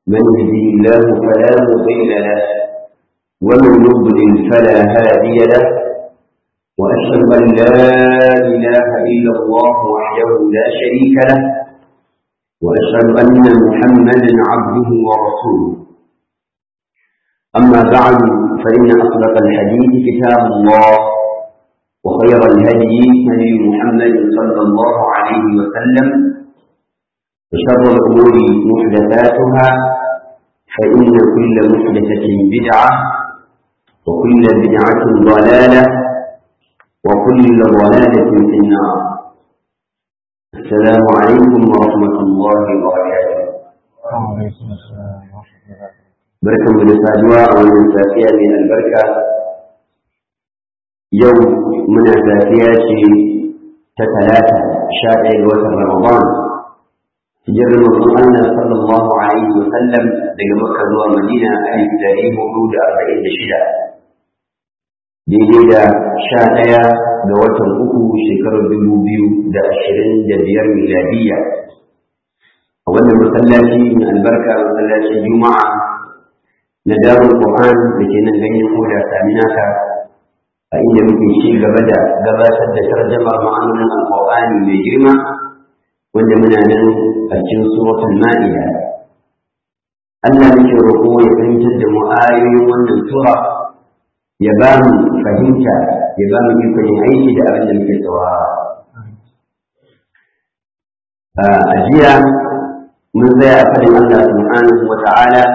من يهدي الله فلا مضل له ومن يضلل فلا هادي له وأشهد أن لا إله إلا الله وحده لا شريك له وأشهد أن محمدا عبده ورسوله أما بعد فإن أصدق الحديث كتاب الله وخير الهدي هدي محمد صلى الله عليه وسلم وشر الأمور محدثاتها فإن كل محدثة بدعة وكل بدعة ضلالة وكل ضلالة في النار السلام عليكم ورحمة الله وبركاته وعليكم السلام ورحمة الله barkan mu da saduwa a wannan safiya mai albarka yau muna safiya ce ta talata sha ɗaya ga watan ramadan hijirar manzon Allah sallallahu alaihi wa sallam daga makka zuwa madina alif dari hudu da arba'in da shida daidai da sha ɗaya ga watan uku shekarar dubu biyu da ashirin da biyar miladiyya a wannan masallaci mai albarka masallacin juma'a na darul Qur'an da ke nan ganyen hoda saminaka a inda muke ci gaba da gabatar da tarjamar ma'anonin alƙur'ani mai girma wanda muna nan a cikin suratul ma'ida Allah muke roƙo ya fahimtar da mu ayoyin wannan sura ya ba mu fahimta ya ba mu ikon yin aiki da abin da muke saurara a jiya mun tsaya a fadin Allah subhanahu wa ta'ala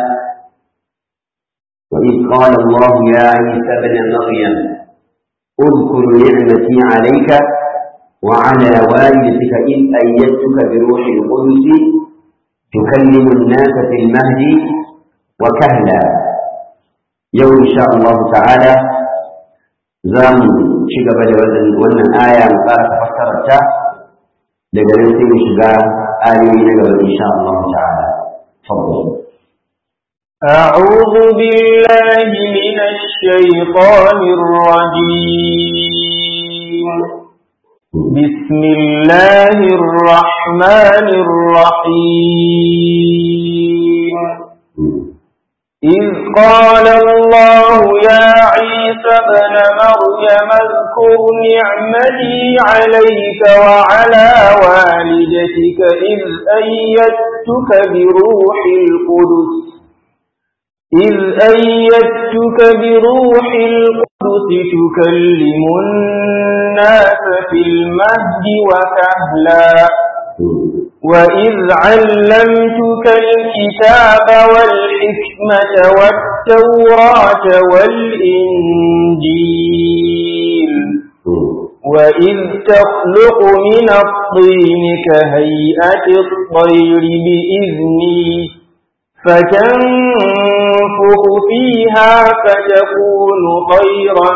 وإذ قال الله يا عيسى ابن مريم اذكر نعمتي عليك وعلى والدتك إذ أيدتك بروح القدس تكلم الناس في المهد وكهلا يوم إن شاء الله تعالى زام شغب wannan aya mu fara fassararta daga nan sai mu shiga ayoyi na gaba insha Allah ta'ala fadl أعوذ بالله من الشيطان الرجيم بسم الله الرحمن الرحيم إذ قال الله يا عيسى ابن مريم اذكر نعمتي عليك وعلى والدتك إذ أيدتك بروح القدس إذ أيدتك بروح القدس تكلم الناس في المهد وكهلا وإذ علمتك الكتاب والحكمة والتوراة والإنجيل وإذ تخلق من الطين كهيئة الطير بإذني فتنفخ فيها فتكون طيرا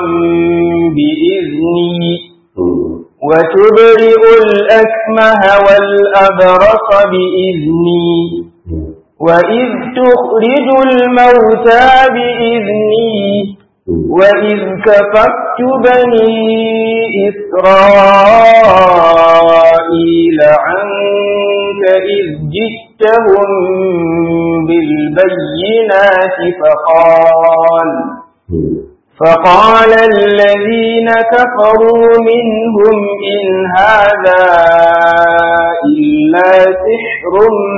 بإذني وتبرئ الأكمه والأبرص بإذني وإذ تخرج الموتى بإذني وإذ كففت بني إسرائيل عنك إذ جئتهم بالبينات فقال فقال الذين كفروا منهم إن هذا إلا سحر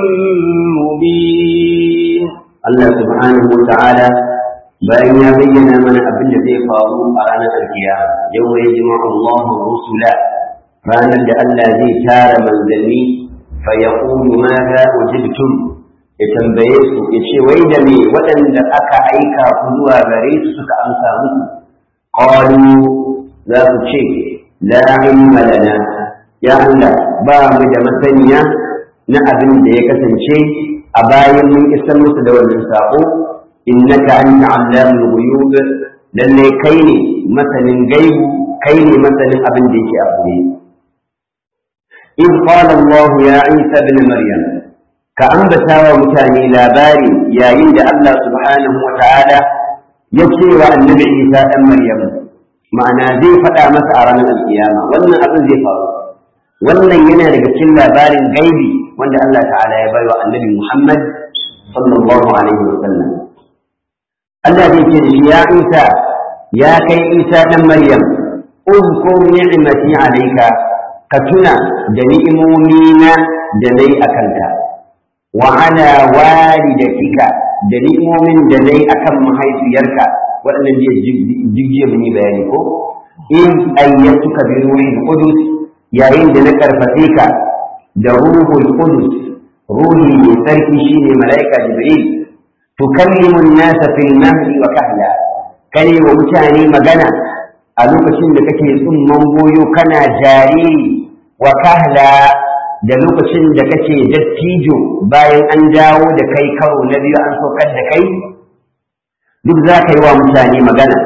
مبين الله سبحانه وتعالى bayan ya bayyana mana abin da zai faru a ranar alkiyama yau ya jima'u Allah rusula ranar da Allah zai tara manzanni fa yaqulu ma za ujibtum ya tambaye su ya ce wai da me waɗanda aka aika ku zuwa gare su suka amsa muku qalu za su ce la ilma lana ya Allah ba mu da masaniya na abin da ya kasance a bayan mun isar musu da wannan sako innaka anta allamul ghuyub lalle kai ne masanin gaibu kai ne masanin abin da yake a koyi in qala Allah ya Isa ibn Maryam ka ambata wa mutane labari yayin da Allah subhanahu wa ta'ala ya ce wa annabi Isa dan Maryam ma'ana zai faɗa masa a ranar alkiyama wannan abin zai faru wannan yana daga cikin labarin gaibi wanda Allah ta'ala ya bai wa annabi Muhammad sallallahu alaihi wasallam Allah zai ce shi ya Isa ya kai Isa dan Maryam uzkur ni'mati alayka ka tuna da ni'imomina da nayi akanka wa ala walidatika da ni'imomin da nayi akan mahaifiyarka waɗannan jijiya mun yi bayani ko in ayyatuka bi ruhil qudus yayin da na karfafe ka da ruhul qudus ruhi mai sarki shine malaika jibril tukallimu an-nasa fil mahdi wa kahla kane wa mutane magana a lokacin da kake tsumman goyo kana jariri wa kahla da lokacin da kake dattijo bayan an dawo da kai karo na biyu an saukar da kai duk za ka yi wa mutane magana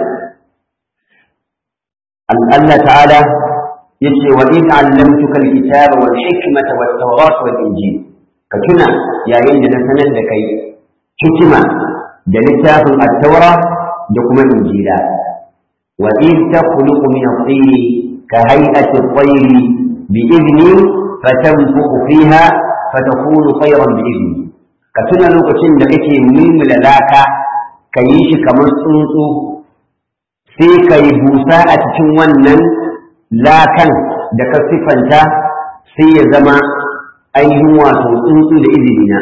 Allah ta'ala ya ce wa in allamtuka alkitaba wal hikmata wat tawrat wal injil ka tuna yayin da na sanar da kai hikima da littafin at-taura da kuma injila wa in takhluqu min at-tin ka hay'ati at-tayr bi idni fatanfukhu fiha fatakunu tayran bi idni ka tuna lokacin da kake mimula laka ka yi shi kamar tsuntsu sai ka yi busa a cikin wannan lakan da ka siffanta sai ya zama ainihin wato tsuntsu da izini na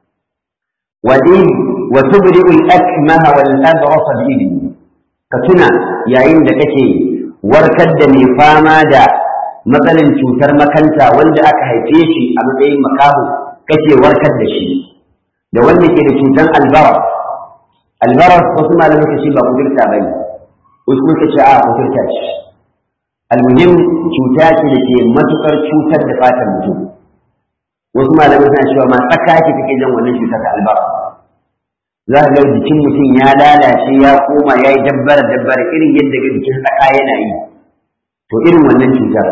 wa tubri'u al-akmaha wal abrasa bi idni ka tuna yayin da kake warkar da mai fama da matsalin cutar makanta wanda aka haife shi a matsayin makaho kake warkar da shi da wanda ke da cutar albara albarar wasu malamai ka ce ba kudurta ba ne wasu suka ce a kudurta ce almuhim cuta ce da ke matukar cutar da fatan mutum wasu malamai suna cewa ma tsaka ce take jan wannan cutar ta albara za ka ga jikin mutum ya lalace ya koma ya yi dabbara dabbara irin yadda ga jikin tsaka yana yi to irin wannan cutar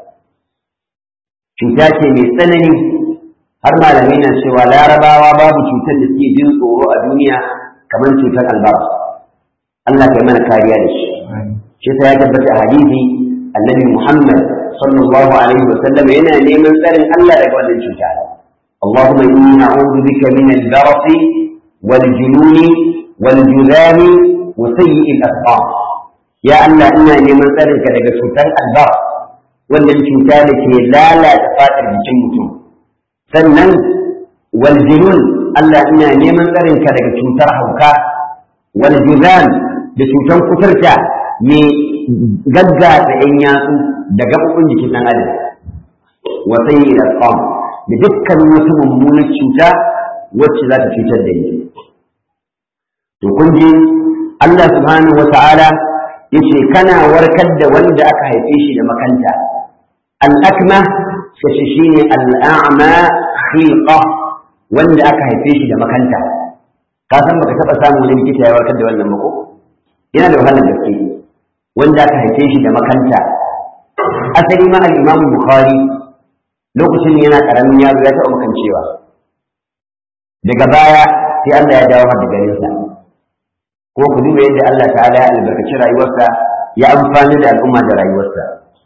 cuta ce mai tsanani har malamai na cewa larabawa babu cutar da suke jin tsoro a duniya kamar cutar albar Allah kai mana kariya da shi shi sai ya tabbata a hadisi annabi Muhammad sallallahu alaihi wa sallam yana neman tsarin Allah daga wannan cuta اللهم إني أعوذ بك من البرص والجنون والجذام وسيء الأسقام يا الله إنا neman tsarin ka daga cutar albar wannan cuta da ke lalata fatar jikin mutum sannan waljinun Allah ina neman tsarin ka daga cutar hauka wal juzan da cutar kuturta mai gaggata yan yatsu da gaɓoɓin jikin ɗan adam wa sayyi al da dukkan wata mummunar cuta wacce za ta cutar da ni to kun ji Allah subhanahu wa ta'ala yace kana warkar da wanda aka haife shi da makanta al-akma shi shine al-a'ma khilqa wanda aka haife shi da makanta ka san baka taba samun wani likita ya warkar da wannan ba ko yana da wahalar gaske wanda aka haife shi da makanta asali ma al-Imam Bukhari lokacin yana karamin yaro ya taɓa makancewa daga baya sai Allah ya dawo har da garinsa ko ku duba yadda Allah ta'ala ya albarkaci rayuwarsa ya amfani da al'umma da rayuwarsa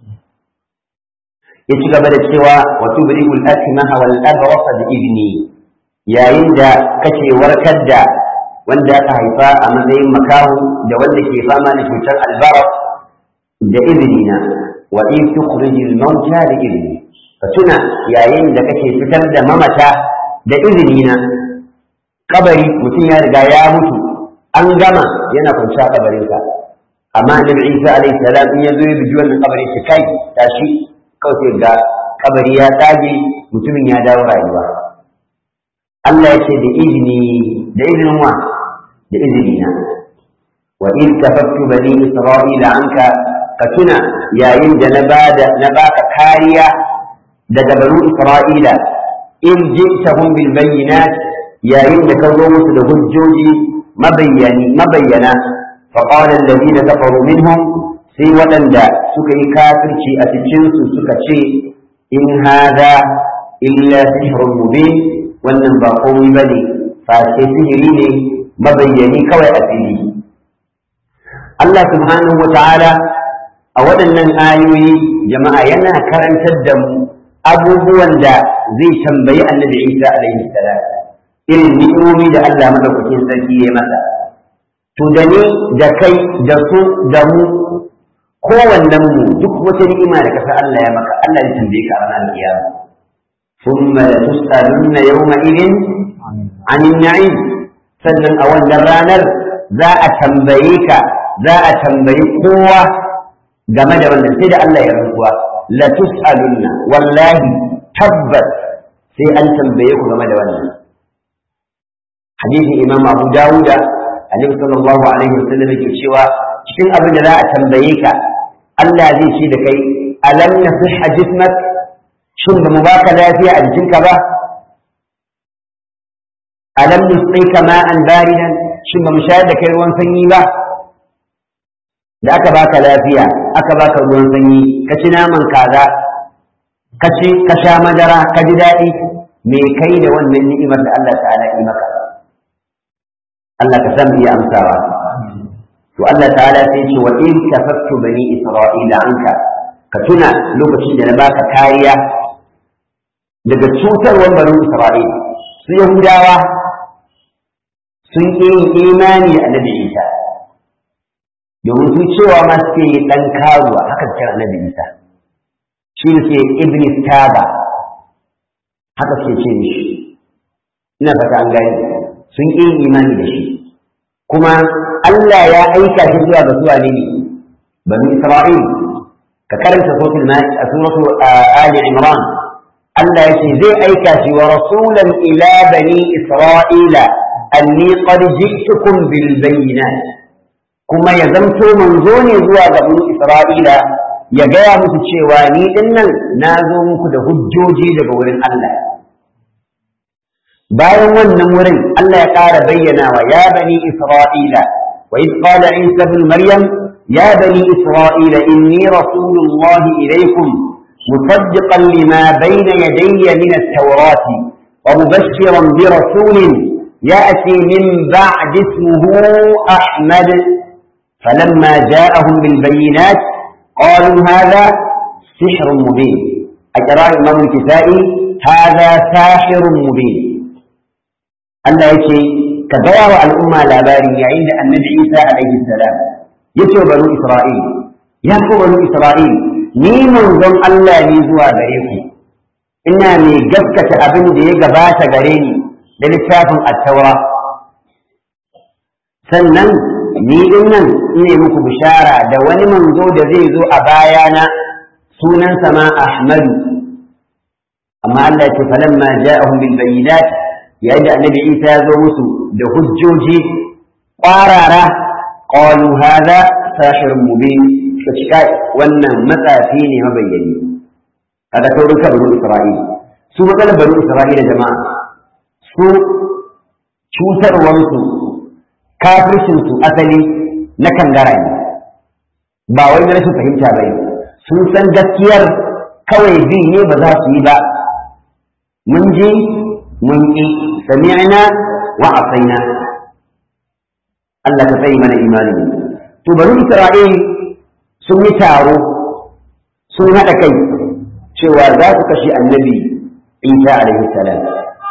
ya ci gaba da cewa wa tubri'u al-akmaha wal abrasa bi idni yayin da kake warkar da wanda aka haifa a matsayin makahu da wanda ke fama da cutar albara da izinina wa in tukhrijul mauta da izini ka tuna yayin da kake fitar da mamata da izinina kabari mutum ya riga ya mutu an gama yana kwanciya kabarinsa amma annabi Isa alaihi salam in ya zo ya biji wannan kabarin shi kai tashi kawai sai ga kabari ya tsage mutumin ya dawo rayuwa Allah ya ce da izini da izinin wa da izini na wa in kafaftu bani isra'ila anka ka tuna yayin da na bada na baka kariya daga banu isra'ila in ji'tahum bil bayyinat yayin da ka zo musu da hujjoji mabayyani mabayyana fa qala alladhina kafaru minhum sai waɗanda suka yi kafirci a cikin su suka ce in hada illa sihrun mubin wannan ba komai bane fa sai sihiri ne mabayyani kawai a fili Allah subhanahu wa ta'ala a waɗannan ayoyi jama'a yana karantar da mu abubuwan da zai tambayi annabi Isa alaihi salam irin ni'imomi da Allah madaukakin sarki ya masa to da ni da kai da su da mu kowannen mu duk wata ni'ima da kasa Allah ya maka Allah ya tambaye ka a ranar kiyama thumma la tus'alunna yawma idin 'anil na'im sannan a wannan ranar za a tambaye ka za a tambayi kowa game da wannan sai da Allah ya rantsuwa la tus'alunna wallahi tabbas sai an tambaye ku game da wannan hadisin imam abu dawuda alaihi sallallahu alaihi wasallam yake cewa cikin abin da za a tambaye ka Allah zai ce da kai alam nasihha jismak shin ba mu baka lafiya a jikinka ba alam nusqika ma'an baridan shin ba mu shayar da kai ruwan sanyi ba da aka baka lafiya aka baka ruwan sanyi ka ci naman kaza ka ci ka sha madara ka ji daɗi me kai da wannan ni'imar da Allah ta'ala yi maka Allah ka san iya amsawa to Allah ta'ala sai ce wa in kafattu bani isra'ila anka ka tuna lokacin da na baka kariya daga cutarwar bani isra'ila su yahudawa sun ƙi yin imani da annabi isa domin su cewa ma suke yi ɗan karuwa haka su kira annabi isa shi ne suke ibn taba haka suke ce mishi ina fata an gani sun ƙi yin imani da shi kuma Allah ya aika shi zuwa ga zuwa ne bani Isra'il ka karanta suratul a suratul Ali Imran Allah ya ce zai aika shi wa rasulan ila bani Isra'ila anni qad ji'tukum bil bayyinat kuma ya zamto manzo ne zuwa ga bani Isra'ila ya gaya musu cewa ni dinnan na zo muku da hujjoji daga wurin Allah bayan wannan wurin Allah ya ƙara bayyana wa ya bani Isra'ila wa id qala Isa ibn Maryam ya bani Isra'ila inni rasulullah ilaykum musaddiqan lima bayna yadayya min at-taurat wa mubashshiran bi rasulin ya'ti min ba'd ismihi Ahmad فلما جاءهم بالبينات قالوا هذا سحر مبين أجرى الإمام الكسائي هذا ساحر مبين Allah ya ce ka gaya wa al'umma labari yayin da annabi Isa alaihi salam ya ce banu Isra'il ya ko banu Isra'il ni manzon Allah ne zuwa gare ku ina mai gaskata abin da ya gabata gare ni da littafin attaura sannan ni din nan ina muku bishara da wani manzo da zai zo a bayana sunansa ma Ahmadu amma Allah ya ce falamma ja'ahum bil bayyinat yayin da annabi isa ya zo musu da hujjoji ƙwarara qalu hadha sahirun mubin suka cika wannan matsafi ne mabayyani kada saurin ka banu isra'ila su matsalar banu isra'ila jama'a su cutarwansu kafircinsu asali na kangara ne ba wai na rashin fahimta ba ne sun san gaskiyar kawai bi ne ba za su yi ba mun ji mun ƙi sami'na wa asaina Allah ka tsayi mana imanin to bari Isra'il sun yi taro sun haɗa kai cewa za su kashe annabi Isa alaihi salam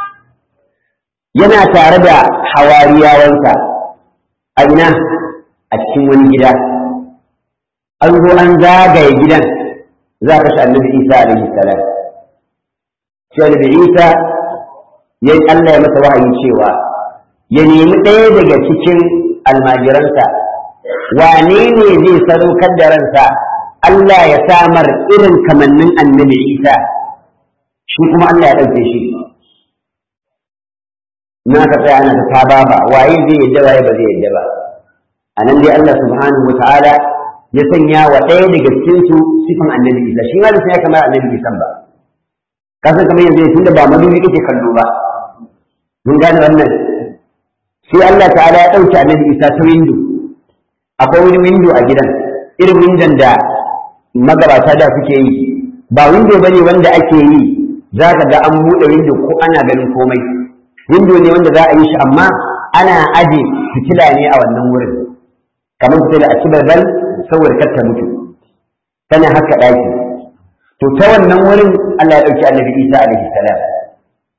yana tare da hawariyawansa a ina a cikin wani gida an zo an zagaye gidan za a kashe annabi Isa alaihi salam sai annabi Isa ya Allah ya masa wahayi cewa ya nemi ɗaya daga cikin almajiransa wane ne zai sadaukar da ransa Allah ya samar irin kamannin annabi Isa shi kuma Allah ya ɗauke shi na ka tsaya ana ta ba waye zai yadda waye ba zai yadda ba a nan dai Allah subhanahu wa ta'ala ya sanya wa ɗaya daga cikin su sifan annabi Isa shi ma da sai ya kamar annabi Isa ba kasan kamar yanzu tunda ba madubi kake kallo ba mun gane wannan sai Allah ta'ala ya ɗauki annabi Isa ta windo akwai wani windo a gidan irin windon da magabata da suke yi ba windo bane wanda ake yi za ka ga an buɗe windo ko ana ganin komai windo ne wanda za a yi shi amma ana aje fitila ne a wannan wurin kamar fitila a cibar saboda kar ta mutu tana haka ɗaki to ta wannan wurin Allah ya ɗauki annabi Isa alaihi salam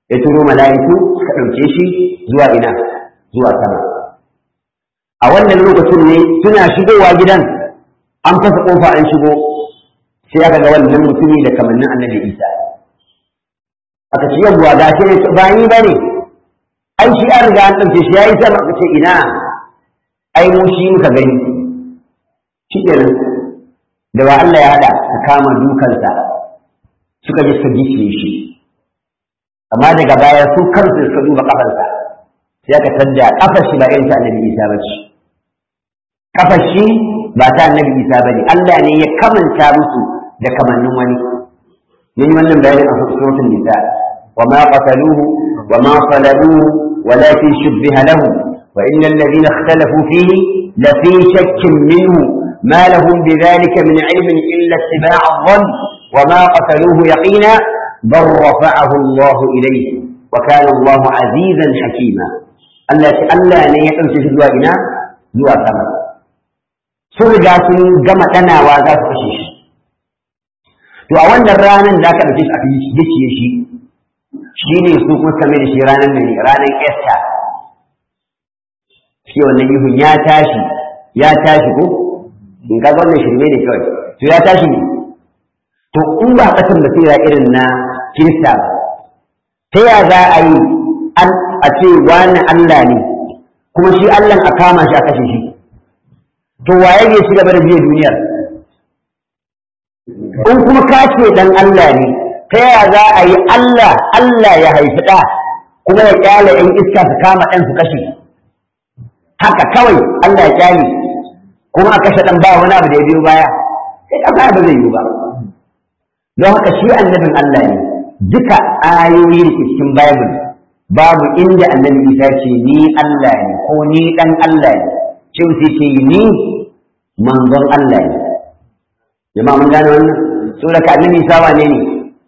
ya turo mala'iku suka ɗauke shi zuwa ina zuwa sama a wannan lokacin ne suna shigowa gidan an fasa ƙofa an shigo sai aka ga wannan mutumi da kamannin annabi isa aka ce yawwa ga shi ba ni ba ne ai shi an riga an ɗauke shi ya yi sama aka ce ina ai mu shi muka gani shi kenan da wa Allah ya haɗa ka kama dukansa suka je suka gicciye shi amma daga baya su kansu suka duba kafarsa sai aka tadda kafar shi ba irin ta annabi isa ba ce kafar shi ba ta annabi isa ba ne Allah ne ya kamanta musu da kamannin wani mun wannan bayanin a suratul nisa wa ma qataluhu wa ma salabuhu walakin shubbiha lahu wa innal ladina ikhtalafu fihi la fi shakkin minhu ما لهم بذلك من علم إلا اتباع الظن وما قتلوه يقينا بل رفعه الله إليه وكان الله عزيزا حكيما Allah ce Allah ne ya ɗauke shi zuwa ina zuwa sama sun riga sun gama ɗanawa za su kashe shi to a wannan ranar da aka ɗauke shi aka gicciye shi shi ne su kuma kame da shi ranar ne ranar Esta shi wannan ihun ya tashi ya tashi ko in ka wannan shirme ne kawai to ya tashi ne to in ba kasan basira irin na kirista ta ya za a yi a ce wani Allah ne kuma shi Allah a kama shi a kashe shi to waye ne shi gaba da biye duniyar in kuma ka ce dan Allah ne ta ya za a yi Allah Allah ya haifi ɗa kuma ya kyale ‘yan iska su kama ɗan su kashe haka kawai Allah ya kyale kuma a kashe ɗan ba wani abu da ya biyo baya sai ƙasa ba zai yi ba don haka shi annabin Allah ne duka ayoyi da ke cikin Bible babu inda annabi Isa ce ni Allah ne ko ni dan Allah ne ce sai ce ni manzon Allah ne jama'a mun gane wannan saboda ka annabi Isa wane ne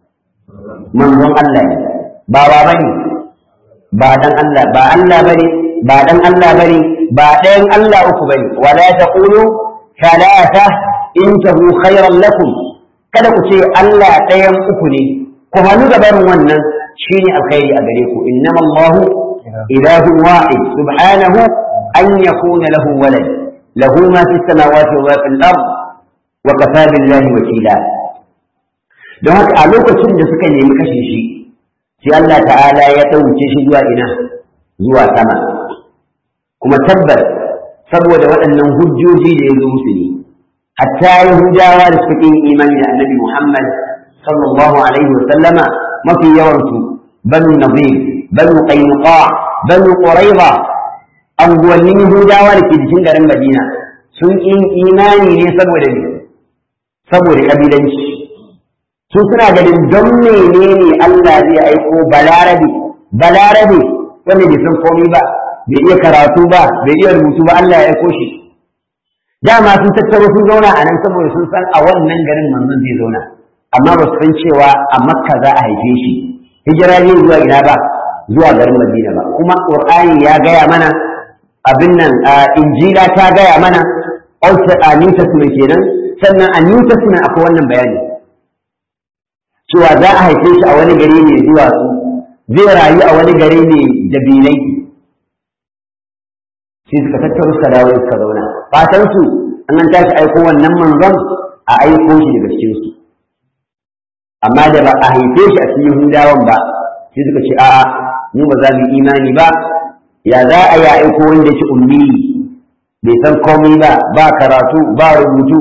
manzon Allah ne ba ba bane ba dan Allah ba Allah bane ba dan Allah bane ba ɗayan Allah uku bane wala taqulu thalatha intahu khayran lakum kada ku ce Allah ɗayan uku ne ku hannu da barin wannan shine alkhairi a gare ku innama Allahu ilahun wahid subhanahu an yakuna lahu walad lahu ma fi samawati wa ma fil ard wa kafa billahi wakila don haka a lokacin da suka nemi kashe shi sai Allah ta'ala ya ɗauke shi zuwa ina zuwa sama kuma tabbas saboda waɗannan hujjoji da ya zo musu ne hatta yahudawa da suka yin imani da annabi muhammad sallallahu alaihi wasallama mafi yawansu banu nazir banu qainuqa banu quraiba anguwannin yahudawa da ke jikin garin madina sun yin imani ne saboda ne saboda kabilanci su suna ganin don menene Allah zai aiko balarabe balarabe wanda bai san komai ba bai iya karatu ba bai iya rubutu ba Allah ya aiko shi dama sun tattaro sun zauna a nan saboda sun san a wannan garin manzon zai zauna amma ba su san cewa a makka za a haife shi hijira ne zuwa ina ba zuwa garin madina ba kuma qur'ani ya gaya mana abin nan injila ta gaya mana also a new testament kenan sannan a new testament akwai wannan bayani cewa za a haife shi a wani gari mai duwatsu zai rayu a wani gari mai dabilai sai suka tattaro suka dawo suka zauna fatan su an an tashi aiko wannan manzon a aiko shi daga cikin su amma da ba a haife shi a cikin Yahudawan ba sai suka ce a'a mu ba za mu imani ba ya za a yi aiko wanda yake ummi bai san komai ba ba karatu ba rubutu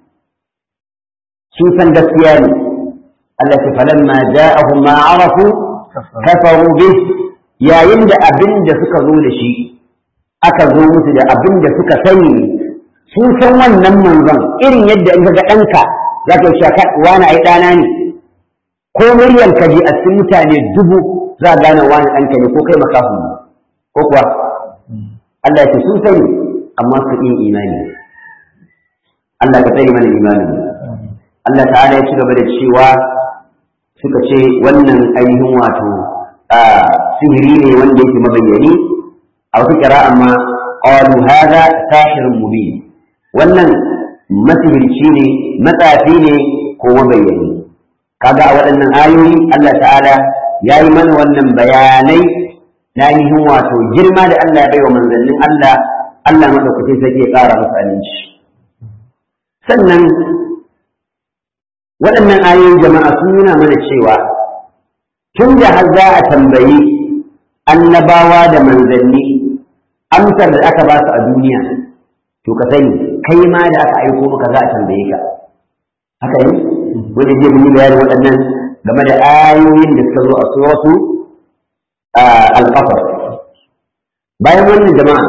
su san gaskiya ne Allah ta falamma ja'ahum ma arafu kafaru bih yayin da abin da suka zo da shi aka zo musu da abin da suka sani sun san wannan manzon irin yadda in ga ɗanka za ka yi shaka wani ai ɗana ne ko muryar ka je a cikin mutane dubu za a gane wani ɗanka ne ko kai makafu ne ko kuwa Allah ya ce sun sani amma su yin imani Allah ka tsare mana imani Allah ta'ala ya ci gaba da cewa suka ce wannan ainihin wato sihiri ne wanda yake mabayyani a wata kira amma qalu hadha sahirun mubin wannan masihirci ne matsafi ne ko mabayyani kaga a waɗannan ayoyi Allah ta'ala ya yi mana wannan bayanai na ainihin wato girma da Allah ya bai wa manzannin Allah Allah maɗaukacin sarki ya ƙara musu aminci sannan waɗannan ayoyin jama'a sun nuna mana cewa tun da har za a tambayi annabawa da manzanni amsar da aka ba su a duniya to ka sani kai ma da aka aiko maka za a tambaye ka haka yi wanda zai yi bayanin waɗannan game da ayoyin da suka zo a suratu al-qasas bayan wannan jama'a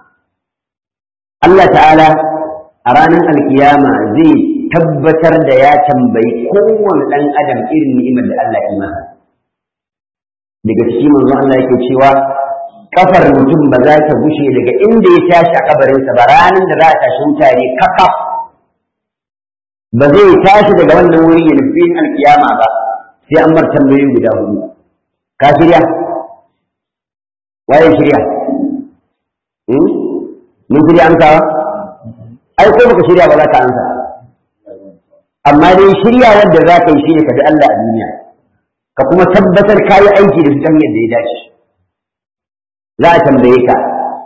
Allah ta'ala a ranar alkiyama zai tabbatar da ya tambayi kowane ɗan adam irin ni'imar da Allah ya masa daga ciki manzo Allah yake cewa kafar mutum ba za ta gushe daga inda ya tashi a kabarinsa ba ranar da za a tashi mutane kakaf ba zai tashi daga wannan wuri ya nufi alkiyama ba sai an bar tambayoyi guda hudu ka shirya waye shirya mun shirya amsawa ai ko baka shirya ba za ka amsa amma dai shirya wanda za ka yi shi ne ka bi Allah a duniya ka kuma tabbatar ka yi aiki da su ta hanyar da ya dace za a tambaye ka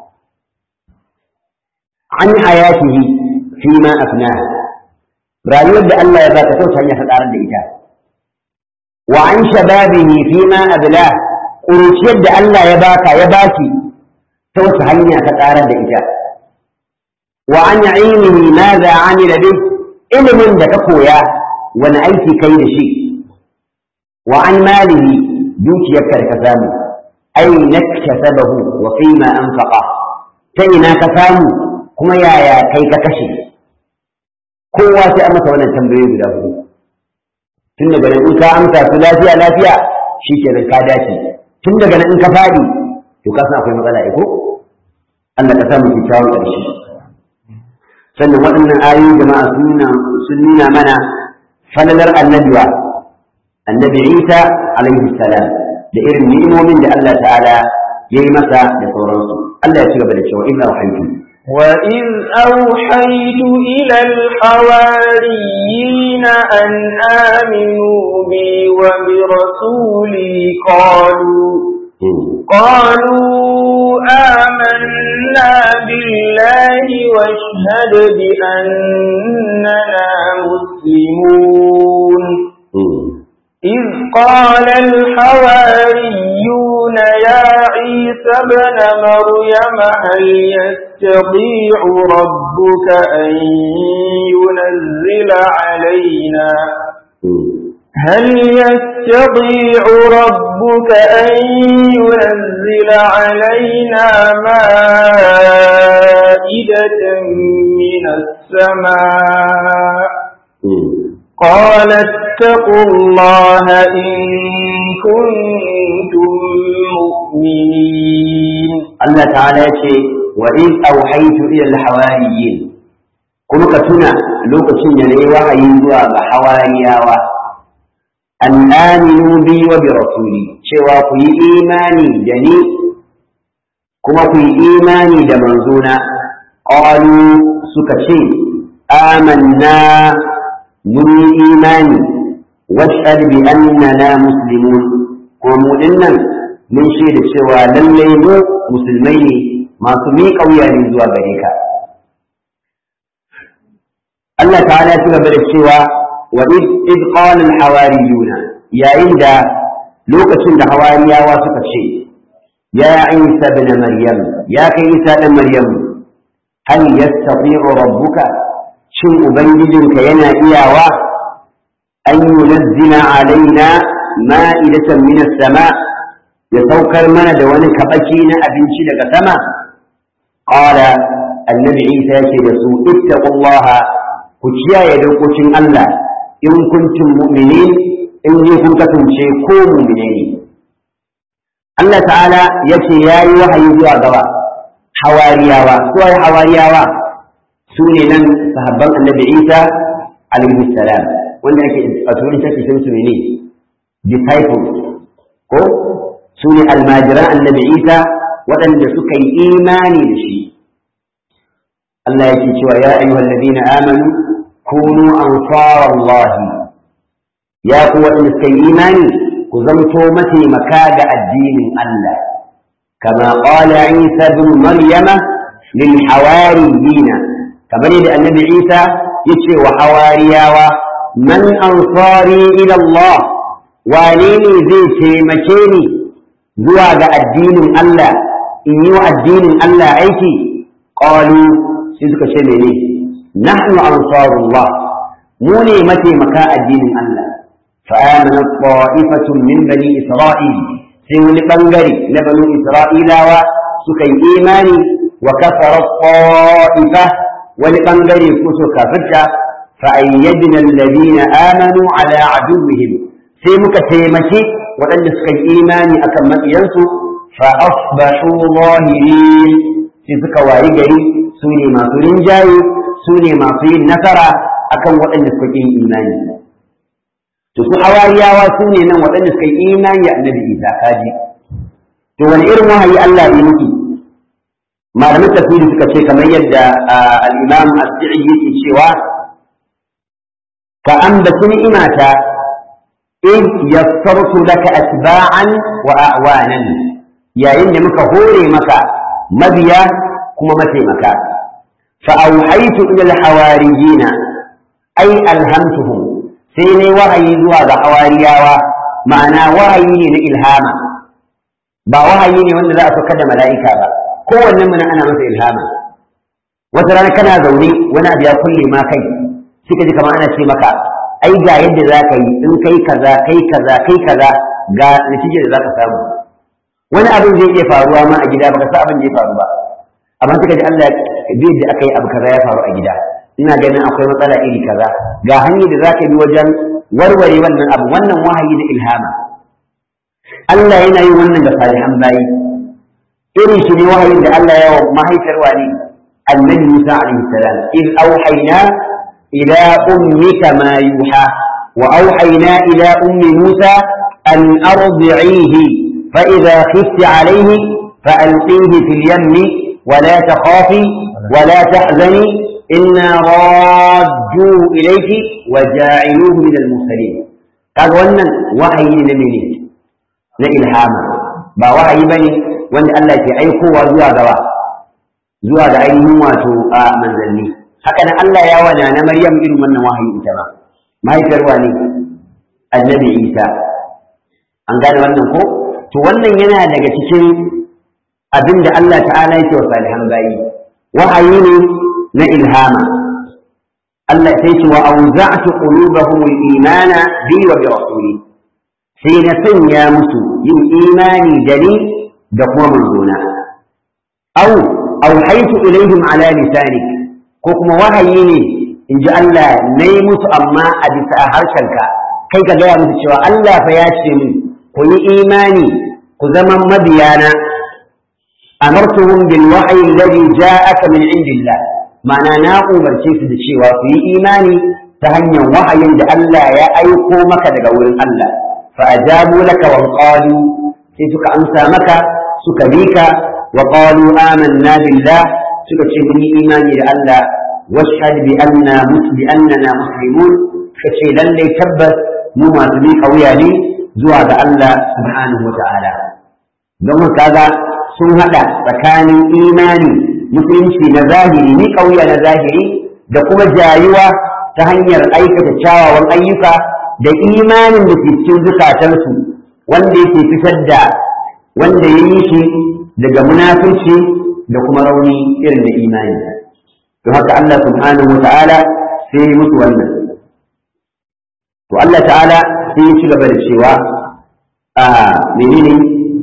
an hayatihi fi ma afnaha rayuwar da Allah ya baka ta hanyar ka karar da ita wa an shababihi fi ma abla kuruciyar da Allah ya baka ya baki ta wata hanya ka karar da ita wa an ilmihi ma za amila bih ilimin da ka koya wani aiki kai da shi wa an malihi dukiyarka da ka samu aina kasabahu wa fima anfaqa ta ina ka samu kuma yaya kai ka kashe kowa sai an masa wannan tambayoyi guda hudu tun daga nan in ka amsa su lafiya lafiya shi kenan ka dace tun daga nan in ka fadi to ka san akwai matsala ko Allah ka samu kyakkyawan ƙarshe sannan waɗannan ayoyi jama'a sun nuna mana falalar annabiwa annabi Isa alaihi salam da irin ni'imomin da Allah ta'ala ya yi masa da sauransu Allah ya ci gaba da cewa inna wahaytu وإذ أوحيت إلى الحواريين أن آمنوا بي وبرسولي قالوا قالوا آمنا بالله واشهد بأننا مسلمون إذ قال الحواريون يا عيسى ابن مريم هل يستطيع ربك أن ينزل علينا هل يستطيع ربك أن ينزل علينا مائدة من السماء قال اتقوا الله إن كنتم مؤمنين الله تعالى يقول وإذ أوحيت إلى الحواريين kuma ka tuna lokacin da na yi wahayi zuwa ga hawariyawa an aminu bi wa bi rasuli cewa ku yi imani da ni kuma ku yi imani da manzona qalu suka ce amanna mun yi imani washhad bi annana muslimun kuma mu dinnan mun shaida cewa lallai mu musulmai ne masu miƙa wuya ne zuwa gare ka Allah ta'ala ya ci gaba da cewa wa id qala al hawariyuna yayin da lokacin da hawariyawa suka ce ya Isa ibn Maryam ya kai Isa dan Maryam hal yastati'u rabbuka shin ubangijinka yana iyawa an yunazzila alaina ma'idatan min as-sama ya saukar mana da wani kabaki na abinci daga sama qala annabi Isa yake da su ittaqullaha ku kiyaye dokokin Allah in kuntum mu'minin in ne kun kasance ko mu'mine ne Allah ta'ala yace yayi wahayi zuwa gaba hawariyawa su ai hawariyawa su ne nan sahabban annabi Isa alaihi salam wanda yake a turin take sun su ne disciples ko su ne almajiran annabi Isa waɗanda suka yi imani da shi Allah yake cewa ya ayyuhal ladina amanu kunu ansar Allah ya ku waɗanda suka yi imani ku zamto mataimaka ga addinin Allah kama qala Isa ibn Maryama lil hawariyina kamar yadda annabi Isa yace wa hawariyawa man ansari ila Allah wane ne zai taimake ni zuwa ga addinin Allah in yi wa addinin Allah aiki qalu sai suka ce mene nahnu ansarullah mu ne mataimaka addinin Allah فآمن طائفة من بني إسرائيل سيولي بنغري لبنو إسرائيل وسكي إيماني وكفر الطائفة ولبنغري كسو كفتة فأيدنا الذين آمنوا على عدوهم سيمك تيمشي وأن سكي إيماني أكم ينسو فأصبحوا ظاهرين سيسك وارجري سوني ما سورين جاي سوني ما سورين نصر أكم وأن سكي إيماني to su hawariyawa su ne nan waɗanda suka yi imani a annabi isa kaji to wani irin wahayi Allah ya mutu malamin tafsiri suka ce kamar yadda al-imam as-si'i yake cewa ka ambaci ni'imata in yassartu laka atba'an wa a'wanan yayin da muka hore maka mabiya kuma mataimaka fa auhaytu ila al-hawariyina ay alhamtuhum sai ne wahayi zuwa ga hawariyawa ma'ana wahayi ne na ilhama ba wahayi ne wanda za a saukar da mala'ika ba kowanne muna ana masa ilhama wata rana kana zaune wani abu ya kulle ma kai sai ka ji kamar ana ce maka ai ga yadda za ka yi in kai kaza kai kaza kai kaza ga natija da za ka samu wani abin zai iya faruwa ma a gida baka san abin da ya faru ba amma sai ka ji Allah bai da aka yi abu kaza ya faru a gida ina ganin akwai matsala iri kaza ga hanyar da zaka bi wajen warware wannan abu wannan wahayi da ilhama Allah yana yin wannan da salihan bayi irin shi ne wahayin da Allah ya wa mahaifiyar wani annabi Musa alaihi salam id auhayna ila ummika ma yuha wa auhayna ila ummi Musa an ardi'ihi fa idha khifti alayhi fa alqihi fil yammi ولا تخافي ولا تحزني إنا رادوا إليك وجاعلوه من المرسلين قال wannan wahayi ne na mene na ilhama ba wahayi bane wanda Allah ke aikowa zuwa gaba zuwa ga ainihin wato a manzanni haka nan Allah ya wana na Maryam irin wannan wahayi ita ba mahaifiyar wani annabi Isa an gane wannan ko to wannan yana daga cikin abin da Allah ta'ala yake wa salihan bayi wahayi ne na ilhama Allah sai ce wa auza'tu qulubahum al-imana bi wa bi rasuli sai na sanya musu yin imani da ni da kuma manzona aw auhaytu ilaihim ala lisanik ko kuma wahayi ne in ji Allah na yi musu amma a bisa harshenka kai ka gaya musu cewa Allah fa ya ce min ku yi imani ku zama mabiyana amartuhum bil wahyi alladhi ja'aka min indillah ma'ana na umarce su da cewa su yi imani ta hanyar wahayin da Allah ya aiko maka daga wurin Allah fa ajabu laka wa qalu sai suka amsa maka suka bika wa qalu amanna billah suka ce mun yi imani da Allah washhad bi anna musbi annana muslimun kace lalle tabbas mu masu bi kauya ne zuwa ga Allah subhanahu wa ta'ala don kaga sun hada tsakanin imani musulunci na zahiri ni kauya na zahiri da kuma jayuwa ta hanyar aikata kyawawan ayyuka da imanin da ke cikin zukatansu wanda yake fitar da wanda ya yi shi daga munafurci da kuma rauni irin da imani to haka Allah subhanahu wa ta'ala sai ya musu wannan to Allah ta'ala sai ya ci gaba da cewa a menene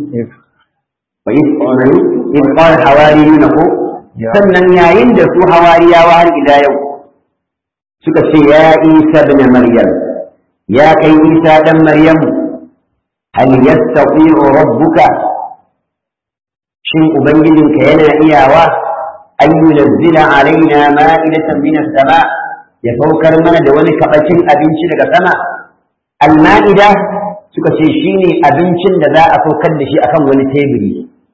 wa in qala hawariyuna ko sannan yayin da su hawariyawa har ila yau suka ce ya isa ibn maryam ya kai isa dan maryamu hal yastati'u rabbuka shin ubangijinka yana iyawa an yunazzila alaina ma'idatan min as-sama ya saukar mana da wani kabacin abinci daga sama al-ma'ida suka ce shine abincin da za a saukar da shi akan wani teburi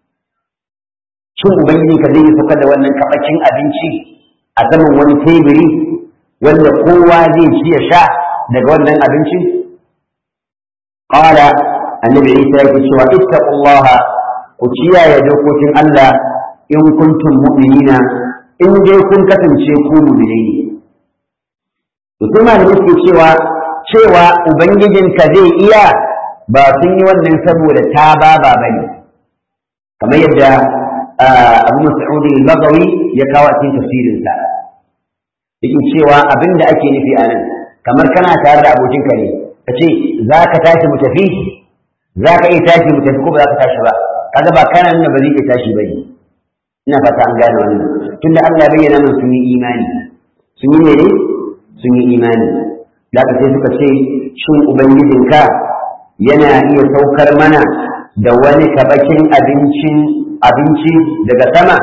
shin ubangijinka zai saukar da wannan kabacin abinci a saman wani teburi wanda kowa zai ci ya sha daga wannan abincin qala annabi Isa yake cewa ittaqullaha ku kiyaye dokokin Allah in kuntum mu'minina in dai kun kasance ku mu'minai ne to kuma da suke cewa cewa ubangijinka zai iya ba sun yi wannan saboda ta ba ba bane kamar yadda Abu Mas'ud al-Bagawi ya kawo cikin tafsirinsa yake cewa abinda ake nufi a nan kamar kana tare da abokinka ne ka ce za ka tashi mu tafi za ka iya tashi mu tafi ko ba za ka tashi ba kaga ba kana nuna ba zai iya tashi ba ne ina fata an gane wannan tunda Allah bayyana min sun yi imani sun yi mene sun yi imani da ka sai suka ce shin ubangijinka yana iya saukar mana da wani kabakin abincin abinci daga sama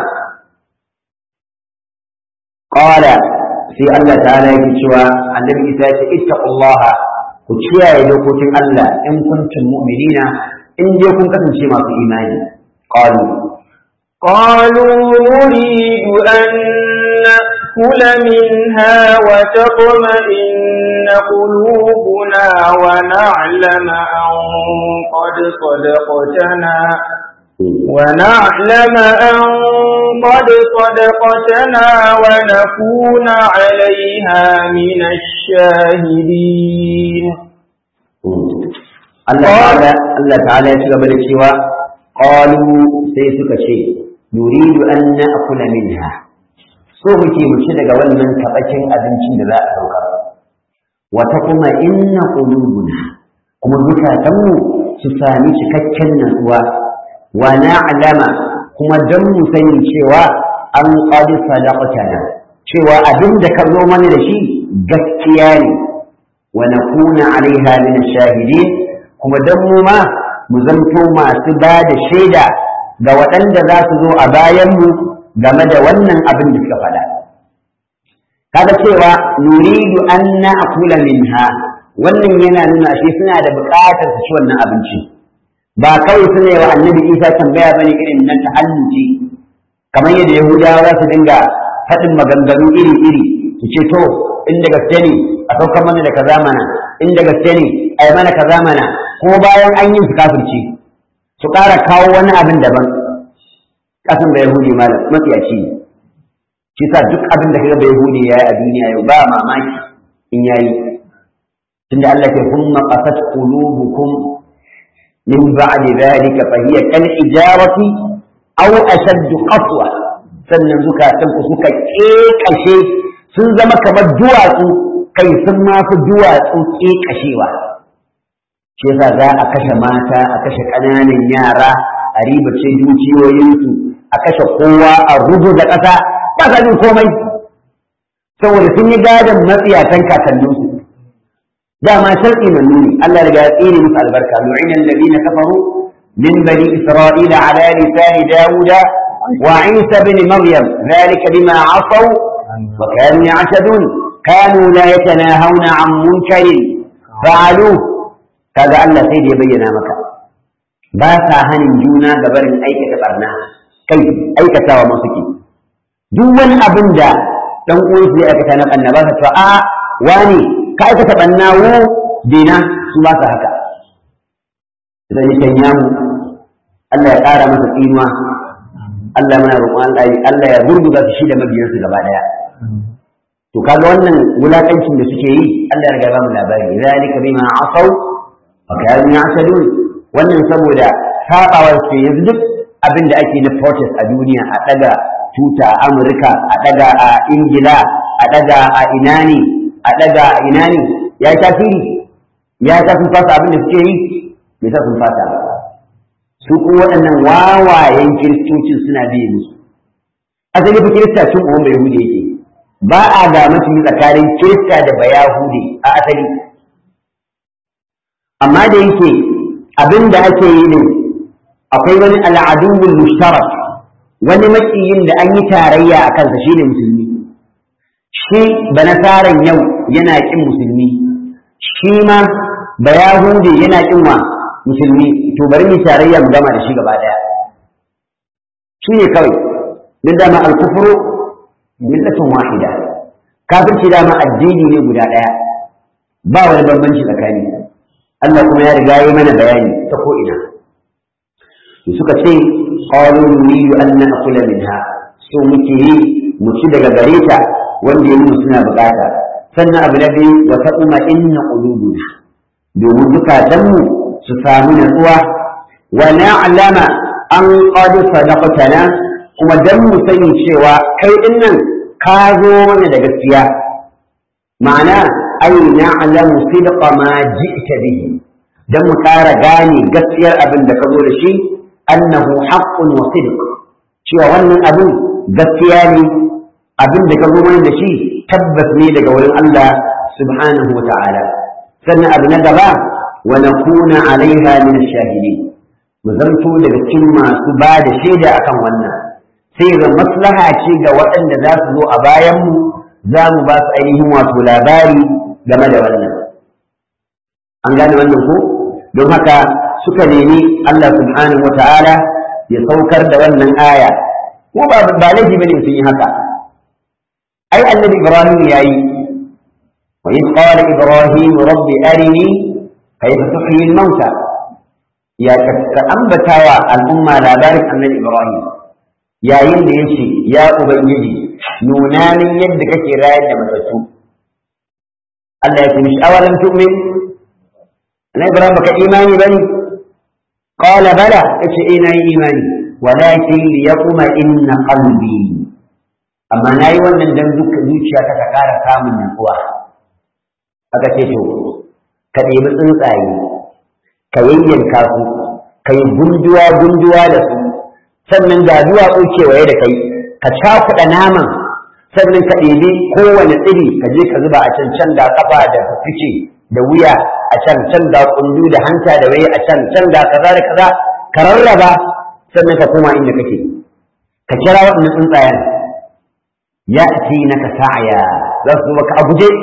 qala sai Allah ta'ala yake cewa annabi Isa ya ce ittaqullaha ku kiyaye dokokin Allah in kuntum mu'minina in je kun kasance masu imani qalu قالوا نريد أن نأكل منها وتطمئن قلوبنا ونعلم أن قد صدقتنا ونعلم أن قد صدقتنا ونكون عليها من الشاهدين Allah ta'ala Allah ta'ala ya shiga da cewa qalu sai suka ce nuridu an na'kula minha so muke mu ci daga wannan tabakin abincin da za a dauka wata kuma inna qulubuna kuma zukatanmu su sami cikakken natsuwa wa na'lama kuma dan mu sani cewa an qad sadaqtana cewa abin da ka zo mana da shi gaskiya ne wa nakuna alaiha min ash-shahidin kuma dan mu ma mu zanto masu ba da shaida ga waɗanda za su zo a bayan mu game da wannan abin da suka faɗa kaga cewa nuridu an na'kula minha wannan yana nuna shi suna da buƙatar su ci wannan abinci ba kawai suna yi wa annabi isa tambaya bane irin nan ta hannuci kamar yadda yahudawa za su dinga faɗin maganganu iri-iri su ce to in da gaske ne a saukar mana da kaza mana in da gaske ne a yi mana kaza mana ko bayan an yi su kafirci su ƙara kawo wani abin daban ƙasan da yahudi malam matsiyaci ne shi sa duk abin da kaga da yahudi ya yi a duniya yau ba mamaki in yayi tunda Allah ke kuma qasat qulubukum min ba'di dhalika fa hiya kal ijarati aw ashadd qaswa sannan zukatan ku suka kekashe sun zama kamar duwatsu kai sun ma fi duwatsu kekashewa shi yasa za a kashe mata a kashe ƙananan yara a ribace dukiyoyinsu a kashe kowa a rubu da ƙasa ba sa jin komai saboda sun yi gadon matsiyatan kakanninsu dama sharɗi na nuni Allah riga ya tsere musu albarka lu'ina alladhina kafaru min bani isra'ila ala lisani dawuda wa isa bin maryam dhalika bima asaw wa kanu ya'tadun kanu la yatanahawna an munkarin fa'aluhu kaga Allah sai da ya bayyana maka ba sa hanin juna ga barin aikata barna kai aikatawa ma suke duk wani abin da dan uwan su ya aikata na barna ba sa to a wani ka aikata barna wo dina su ba sa haka idan ya kanya mu Allah ya ƙara masa tsinuwa Allah mana roƙon Allah Allah ya gurguza su shi da mabiyansu gaba daya to kaga wannan wulakancin da suke yi Allah ya riga ba mu labari zalika bima asaw fakayar ya sadun wannan saboda sabawar ce yanzu duk abin da ake na protest a duniya a daga tuta a amurka a daga a ingila a daga a ina ne a daga a ina ne ya yi tasiri ya ta sun fasa abin da suke yi bai sa sun fasa su kuma waɗannan wawayen kiristocin suna biye musu asali fa kirista cin uwan bai hude yake ba a ga mutum tsakanin kirista da bayahude a asali amma da yake abin da ake yi ne akwai wani al'aduwul mushtarak wani makiyin da an yi tarayya a kansa shine musulmi shi banasaran yau yana kin musulmi shi ma bayahude yana kin wa musulmi to bari mu tarayya mu gama da shi gaba daya shi ne kawai duk dama al-kufru millatun wahida kafirci dama addini ne guda daya ba wani bambanci tsakani Allah kuma ya riga yi mana bayani ta ko ina suka ce qalu nuridu an na'kula minha so muke yi mu ci daga gare ta wanda ya nuna suna bukata sannan abu na biyu wa taquma inna qulubuna domin zukatanmu su samu natsuwa wa na'lama an qad sadaqtana kuma dan mu sani cewa kai din nan ka zo mana da gaskiya ma'ana ai na'lamu sidqa ma ji'ta bihi dan mu ƙara gane gaskiyar abin da ka zo da shi annahu haqqun wa sidq cewa wannan abin gaskiya ne abin da ka zo mana da shi tabbas ne daga wurin Allah subhanahu wa ta'ala sannan abu na gaba wa nakuna alaiha min ash-shahidin mu zanto daga cikin masu ba da shaida akan wannan sai ga maslaha ce ga waɗanda za su zo a bayanmu za mu ba su ainihin wato labari game da wannan an gane wannan ko don haka suka nemi Allah subhanahu wata'ala ya saukar da wannan aya ko ba ba laifi bane sun yi haka ai annabi ibrahim yayi wa in qala ibrahim rabbi arini kayfa tuhyi al-mauta ya ka ambatawa al'umma labarin annabi ibrahim yayin da ya ce ya ubangiji nuna min yadda kake rayar da matattu Allah ya ce mishi awalan tu'min na ibrahim baka imani bane qala bala yace ina yi imani walakin liyaquma inna qalbi amma nayi wannan dan duka zuciya ta ka kara samun nutsuwa aka ce to ka ɗebi tsuntsaye ka yayyanka su ka yi gunduwa gunduwa da su sannan ga duwatsu kewaye da kai ka cakuɗa naman sannan ka ɗebi kowane tsiri ka je ka zuba a can can da kafa da fice da wuya a can can da kundu da hanta da waye a can can da kaza da kaza ka rarraba sannan ka koma inda kake ka kira waɗannan tsuntsayen ya ci na ka sa'aya za su maka a guje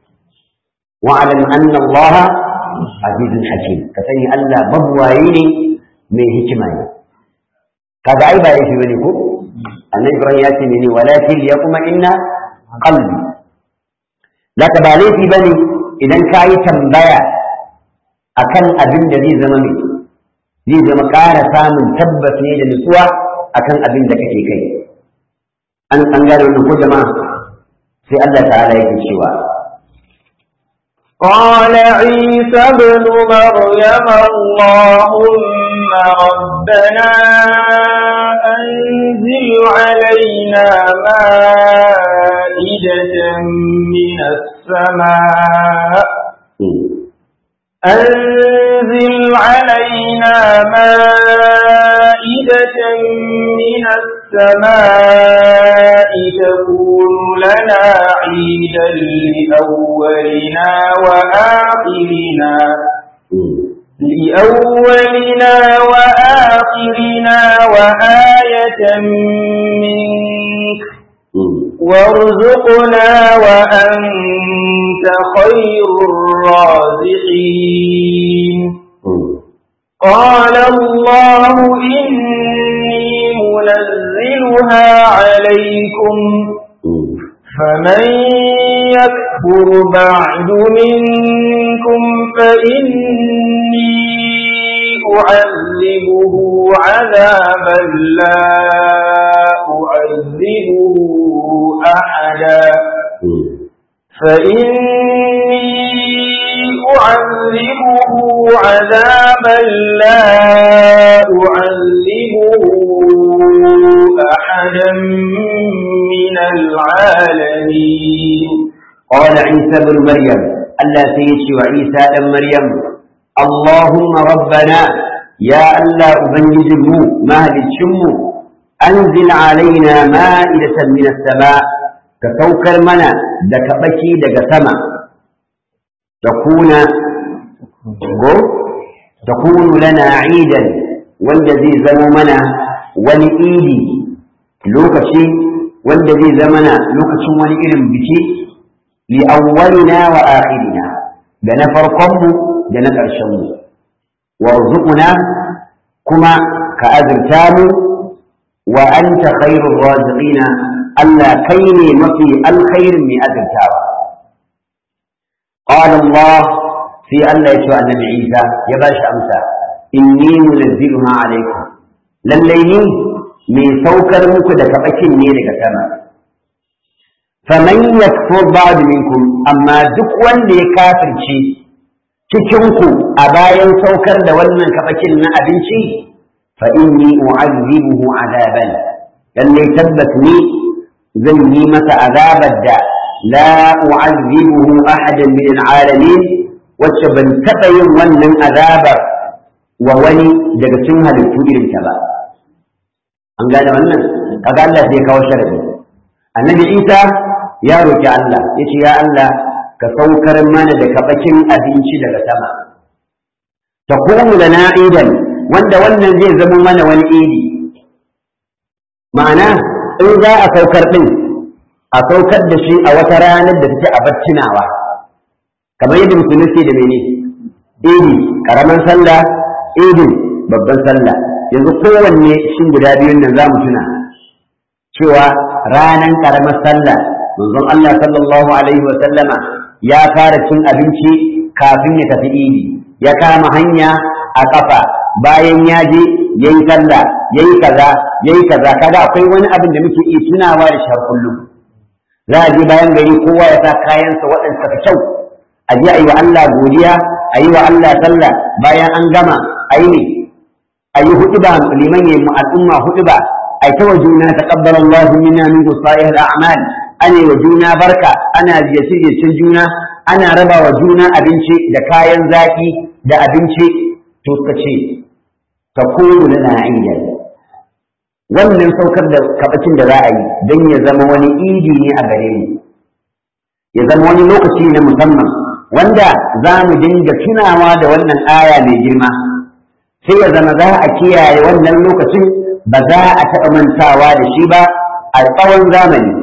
wa alam anna Allah azizun hakim ka sani Allah mabuwayi ne mai hikima ne kaga ai ba yake bane ko annabi ibrahim ya ce ne walakin ya kuma inna qalbi laka ba laifi bane idan ka yi tambaya akan abin da zai zama mai zai zama ƙara samun tabbas ne da nutsuwa akan abin da kake kai an an gane wannan ko jama'a sai Allah ta'ala yake cewa قال عيسى ابن مريم اللهم ربنا أنزل علينا مائدة من السماء أنزل علينا مائدة من السماء تكون لنا عيدا لأولنا وآخرنا لأولنا وآخرنا وآية منك وارزقنا وأنت خير الرازقين قال الله إني منزلها عليكم فمن يكفر بعد منكم فإني أعذبه عذابا لا أعذبه أحدا فإني أعذبه عذابا لا أعذبه أحدا من العالمين قال عيسى بن مريم ألا سيشي وعيسى بن مريم اللهم ربنا يا ألا أبنجه مهل الشم أنزل علينا مائدة من السماء كتوكر منا دك بكي دك سما تكون تكون لنا عيدا والذي زمنا ولإيدي لوكشي والذي زمنا لوكشي ولإلم بكي لأولنا وآخرنا دنا فرقم دنا ƙarshenmu warzuquna kuma ka azurta mu wa anta khairur raziqina Allah kai ne mafi alkhairin mai azurtawa qala Allah sai Allah ya ce wa annabi Isa ya ba shi amsa inni munazziluha alaikum lallai ni mai saukar muku da kabakin ne daga sama faman yakfur ba'd minkum amma duk wanda ya kafirce cikin ku a bayan saukar da wannan kabakin na abinci fa inni u'azzibuhu azaban lallai tabbas ni zan yi masa azabar da la u'azzibuhu ahadan min al'alamin wacce ban taɓa yin wannan azabar wa wani daga cikin halittu irin ta ba an gane wannan kaga Allah sai ya kawo sharadi annabi Isa ya roki Allah yace ya Allah ka saukar mana da kabakin abinci daga sama takunu lana idan wanda wannan zai zama mana wani idi ma'ana in za a saukar din a saukar da shi a wata ranar da take a baccinawa kamar yadda musulunci da mene idi karaman sallah idin babban sallah yanzu kowanne shin guda biyun nan za mu tuna cewa ranar karamar sallah manzon Allah sallallahu alaihi wa sallama ya fara cin abinci kafin ya tafi idi ya kama hanya a kafa bayan ya je yayi sallah yayi kaza yayi kaza kaga akwai wani abin da muke iya tunawa da shi kullum za a je bayan gari kowa ya sa kayansa waɗanda fi kyau a je a yi wa Allah godiya a yi wa Allah sallah bayan an gama a yi ne a yi huɗuba liman ya yi al'umma huɗuba a yi ta wa juna taqabbal Allah minna min salih al-a'mal ana wa juna barka ana ziyarce juna ana raba wa juna abinci da kayan zaki da abinci to ka ce ta kuru lana idan wannan saukar da kabacin da za a yi don ya zama wani idi ne a gare mu ya zama wani lokaci na musamman wanda za mu dinga tunawa da wannan aya mai girma sai ya zama za a kiyaye wannan lokacin ba za a taɓa mantawa da shi ba a tsawon zamani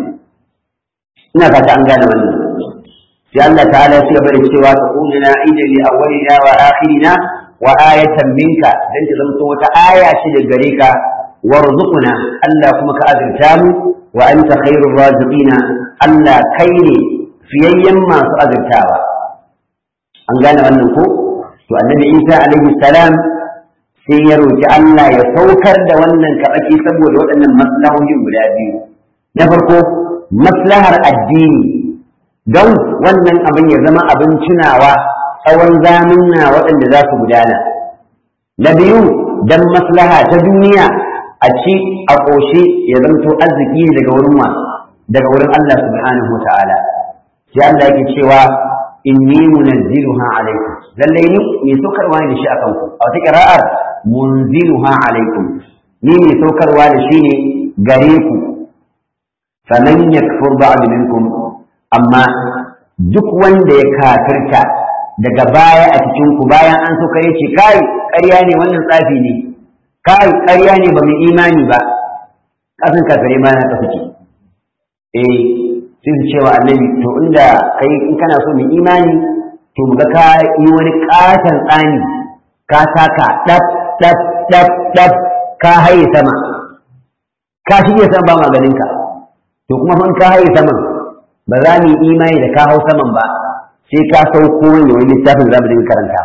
ina fata an gane wannan sai Allah ta'ala ya gaba da cewa ta kunna idan li awwalina wa akhirina wa ayatan minka dan ta zanto wata aya ce da gare ka warzuqna Allah kuma ka azurta mu wa anta khairur raziqina Allah kai ne fiyayyen masu azurtawa an gane wannan ko to annabi Isa alaihi salam sai ya roki Allah ya saukar da wannan kabaki saboda waɗannan maslahohin guda biyu na farko maslahar addini don wannan abin ya zama abin tunawa tsawon zamunna waɗanda za su gudana na biyu don maslaha ta duniya a ci a ƙoshe ya zamto arziki daga wurin wa daga wurin Allah subhanahu wa ta'ala sai Allah yake cewa inni munazziluha alaikum lalle ni mai saukarwa ne da shi akan ku a wata qira'ar munziluha alaikum ni mai saukarwa da shi ne gare ku faman yakfur ba'd minkum amma duk wanda ya kafirta daga baya a cikin ku bayan an saukar yace kai ƙarya ne wannan tsafi ne kai ƙarya ne ba mu imani ba kasan kafire ma na tafi eh sai su cewa annabi to inda kai in kana so mu imani to mu ga ka yi wani katon tsani ka saka dab dab dab dab ka haye sama ka shige sama ba maganin ka to kuma fa ka haye saman ba za mu yi imani da ka hau saman ba sai ka sauko wani wani littafin za mu dinga karanta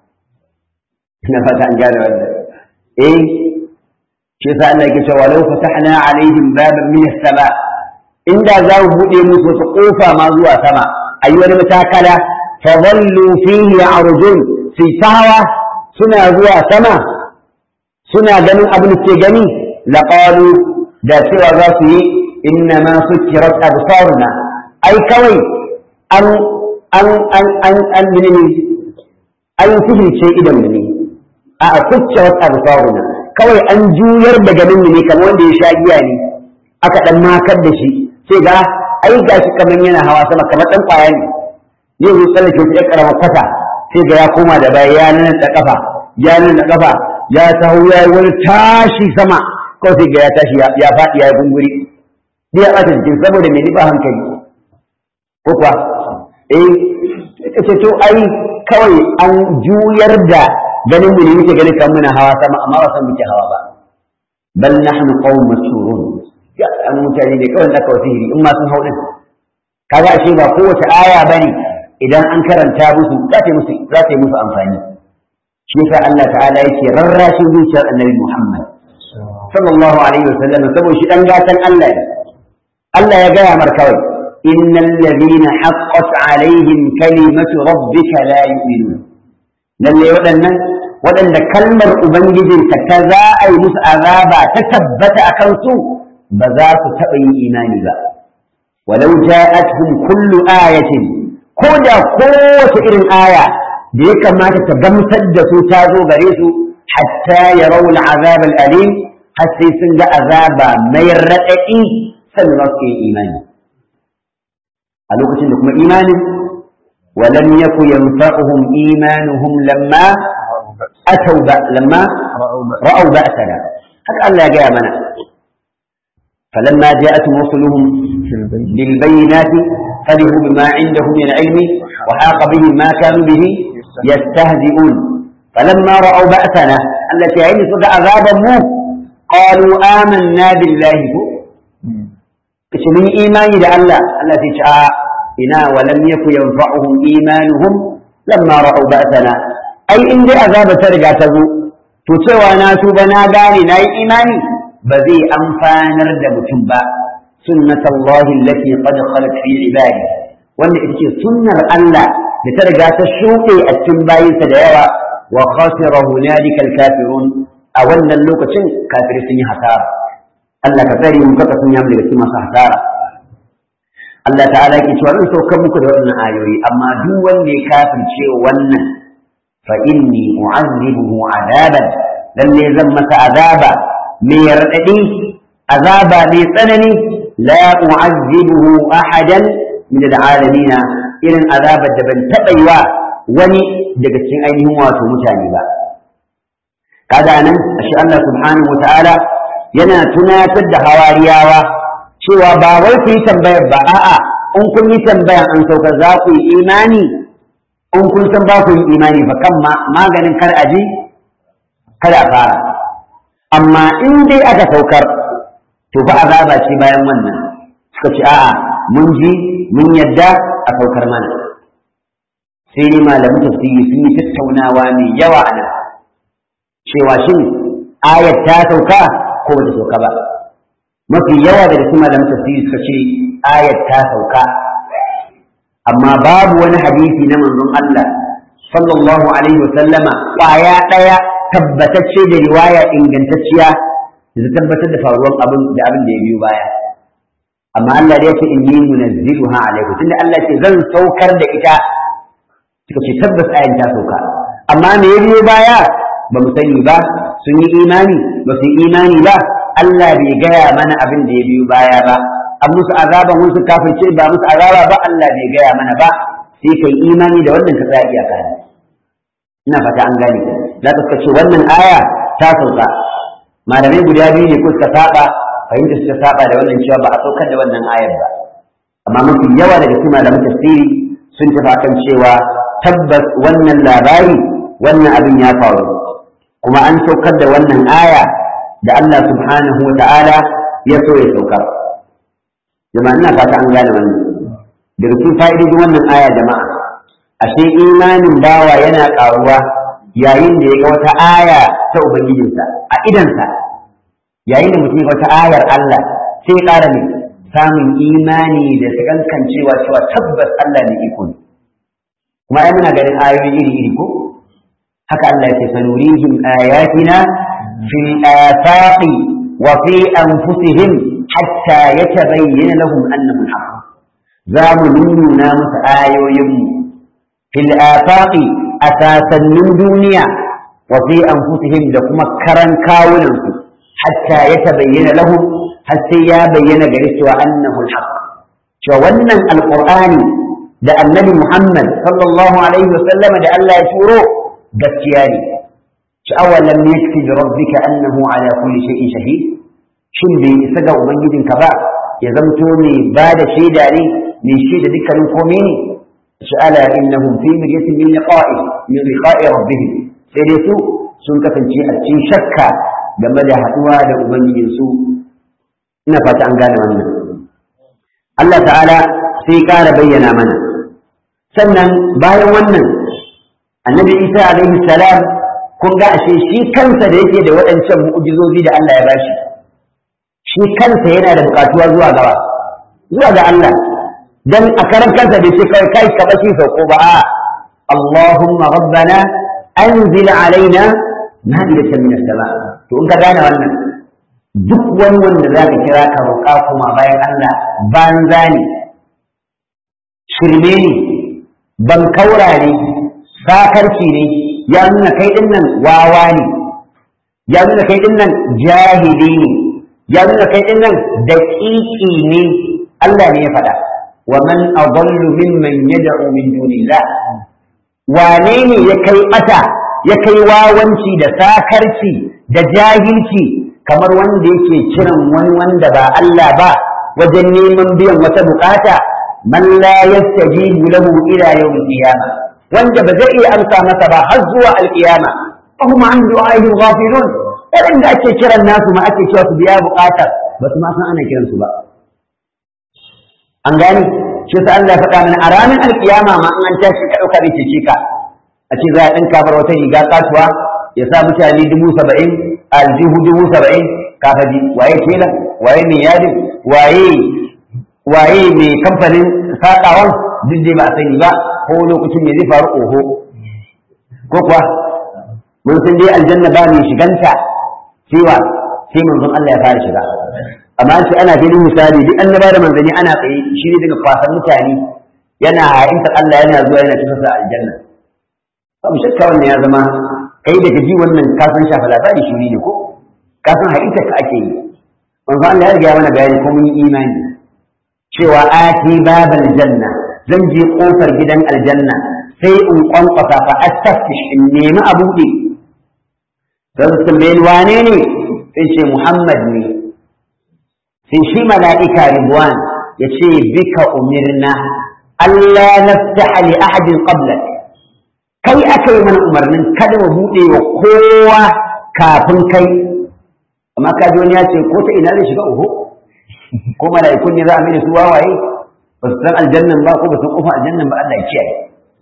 ina fata an gane wannan eh shi yasa Allah yake cewa law fatahna alaihim baban min as-sama inda za mu bude musu wata kofa ma zuwa sama ayi wani matakala fa dhallu fihi ya'rujun fi tawa suna zuwa sama suna ganin abin da ke gani laqalu da cewa za su yi inna ma sukkirat absaruna ai kawai an an an an an ne an sihirce idan ne a sukkirat absaruna kawai an juyar da ganin ne kamar wanda ya sha giya ne aka dan makar da shi sai ga ai gashi kamar yana hawa sama kamar dan kwaya ne ne zai tsallake ta yar karama kwata sai ga ya koma da baya ya nan da kafa ya nan da kafa ya taho ya yi wani tashi sama kawai sai ga ya tashi ya faɗi ya yi gunguri sai ya ɓata jikin saboda mai ba hankali ko kuwa eh ita ce to ai kawai an juyar da ganin mu ne muke ganin kan muna hawa sama amma ba san muke hawa ba bal nahnu qaumun masurun ya an mutane ne kawai da kawai sihiri in ma sun hau din kaga ashe ba kowace aya bane idan an karanta musu za ta yi musu za ta yi musu amfani shi yasa Allah ta'ala yake rarrashin zuciyar annabi Muhammad sallallahu alaihi wasallam saboda shi dan gatan Allah ne Allah ya gaya mar kawai innal ladina haqqat alaihim kalimatu rabbika la yu'minun lalle waɗannan waɗanda kalmar ubangijinka ta za a yi musu azaba ta tabbata a kansu ba za su taɓa yin imani ba walau ja'atuhum kullu ayatin ko da kowace irin aya da ya kamata ta gamsar da su ta zo gare su hatta ya rauna azab alim har sai sun ga azaba mai raɗaɗi sannan za su yi imani a lokacin da kuma imanin ولم يك ينفعهم إيمانهم لما أتوا لما رأوا بأسنا هذا الله جاء منا فلما جاءتهم رسلهم بالبينات فرحوا بما عندهم من العلم وحاق بهم ما كانوا به يستهزئون فلما رأوا بأسنا التي عين صدى عذابا مو قالوا آمنا بالله من إيمان الله التي شاء إنا ولم يكن ينفعهم إيمانهم لما رأوا بأسنا أي إن دي عذاب ترجع تزو تسوى ناسو بنا داني ناي إيماني بذي أنفانر دمتنبا سنة الله التي قد خلت في عباده wanda ita ce sunnar Allah da ta riga ta shuɗe a cikin bayinsa da yawa wa khasira hunalika al-kafirun a wannan lokacin kafiri sun yi hasara Allah ka tsare mu kaka sun yamu daga cikin masu hasara Allah ta'ala ke cewa zan saukar muku da waɗannan ayoyi amma duk wanda ya kafirce wannan fa inni u'azzibuhu azaban lalle zan masa azaba mai raɗaɗi azaba mai tsanani la u'azzibuhu ahadan min al'alamin irin azabar da ban taɓa yi wa wani daga cikin ainihin wato mutane ba kaga nan ashe Allah subhanahu wa ta'ala yana tunatar da hawariyawa cewa ba wai ku yi tambayar ba a'a in kun yi tambayar an sauka za ku yi imani in kun san ba ku yi imani ba kan maganin kar aji kada a fara amma in dai aka saukar to ba azaba ce bayan wannan suka ce a'a mun ji mun yadda a saukar mana sai dai malamin tafsiri sun yi tattaunawa mai yawa a nan cewa shin ayat ta sauka ko ba ta sauka ba mafi yawa daga cikin malaman tafsiri suka ce ayat ta sauka amma babu wani hadisi na manzon Allah sallallahu alaihi wa sallama kwaya daya tabbatacce da riwaya ingantacciya da tabbatar da faruwar abin da abin da ya biyo baya amma Allah da yake inni munazziluha alaikum tunda Allah ce zan saukar da ita suka ce tabbas ayan ta sauka amma me ya biyo baya ba mu sani ba sun yi imani ba su yi imani ba Allah bai gaya mana abin da ya biyo baya ba an musu azaban wasu kafirce ba musu azaba ba Allah bai gaya mana ba sai kai imani da wannan ka tsaya iyaka ne ina fata an gane za ka ce wannan aya ta sauka malamai guda biyu ne ko suka saba fahimta suka saba da wannan cewa ba a saukar da wannan ayar ba amma mafi yawa daga cikin malaman tafsiri sun tafi akan cewa tabbas wannan labari wannan abin ya faru kuma an saukar da wannan aya da Allah subhanahu wa ta'ala ya so ya saukar jama'a ina fata an gane wannan daga cikin fa'idodin wannan aya jama'a ashe imanin bawa yana ƙaruwa yayin da ya ga wata aya ta ubangijinsa a idansa yayin da mutum ya ga wata ayar Allah sai ya ƙara ne samun imani da sakankancewa cewa tabbas Allah ne iko ne kuma ai muna ganin ayoyi iri iri ko haka Allah ya ce sanurihim ayatina fil afaqi wa fi anfusihim hatta yatabayyana lahum annahu al-haq za mu nuna musu ayoyinmu fil afaqi asasannin duniya wa fi anfusihim da kuma karan kawunansu hatta yatabayyana lahum har sai ya bayyana gare cewa annahu al-haq cewa wannan alqur'ani da annabi Muhammad sallallahu alaihi wa sallama da Allah ya turo gaskiya ne sha'awa lam yakfi bi rabbika annahu ala kulli shay'in shahid shin bai isa ga ubangijinka ba ya zamto ne ba da shaida ne mai shaida dukkanin komai ne sha'ala innahum fi miryatin min liqa'i min liqa'i rabbihim sai dai su sun kasance a cikin shakka game da haduwa da ubangijinsu ina fata an gane wannan Allah ta'ala sai ƙara bayyana mana sannan bayan wannan annabi isa alaihi salam kun ga ashe shi kansa da yake da waɗancan mu'ujizozi da Allah ya bashi shi kansa yana da buƙatuwa zuwa gaba zuwa ga Allah dan a karan kansa bai ce kai kai ka bashi sauko ba a Allahumma rabbana anzil alaina ma'idatan min as-sama to in ka gane wannan duk wani wanda zaka kira ka roƙa kuma bayan Allah banza ne shirme ne ban kaura ne sakarci ne ya nuna kai din nan wawa ne ya nuna kai din nan jahili ne ya nuna kai din nan daƙiƙi ne Allah ne ya faɗa wa man adallu mimman yad'u min dunillah wane ne ya kai ɓata ya kai wawanci da sakarci da jahilci kamar wanda yake kiran wani wanda ba Allah ba wajen neman biyan wata bukata man la yastajibu lahu ila yawm qiyamah wanda ba zai iya amsa masa ba har zuwa alqiyama fa hum an du'ahi ghafilun wanda ake kiran nasu ma ake cewa su biya bukatar ba su ma san ana kiran su ba an gani shi sa Allah ya faɗa mana a ranar alkiyama ma an tashi ka ɗauka da cece ka a ce za a ɗinka bar wata riga kasuwa ya sa mutane dubu saba'in aljihu dubu saba'in kafaji waye kenan waye mai yadin waye waye mai kamfanin saƙawan duk dai ba a sani ba ko lokacin me zai faru oho ko kuwa mun san dai aljanna ba mai shiganta cewa sai manzon Allah ya fara shiga amma sai ana ganin misali duk annaba da manzanni ana tsaye shi ne daga kwasan mutane yana ha'inta Allah yana zuwa yana cikin sa aljanna babu shakka wannan ya zama kai daga ji wannan ka san shafa labari shi ne ko ka san ha'inta ka ake yi manzo Allah ya riga mana bayani ko mun yi imani cewa ati babal janna zan je kofar gidan aljanna sai in kwankwasa fa astafish in nemi a buɗe don su tambaye wane ne sai ce Muhammad ne sai shi mala'ika Ridwan ya ce bika umirna Allah naftaha li ahadin qablak kai aka yi mana umarnin kada mu buɗe wa kowa kafin kai amma ka ji wani ya ce ko ta ina zai shiga uhu ko mala'ikun ne za a mini su wawaye ba su san aljannan ba ko ba su kofa aljannan ba Allah ya kiyaye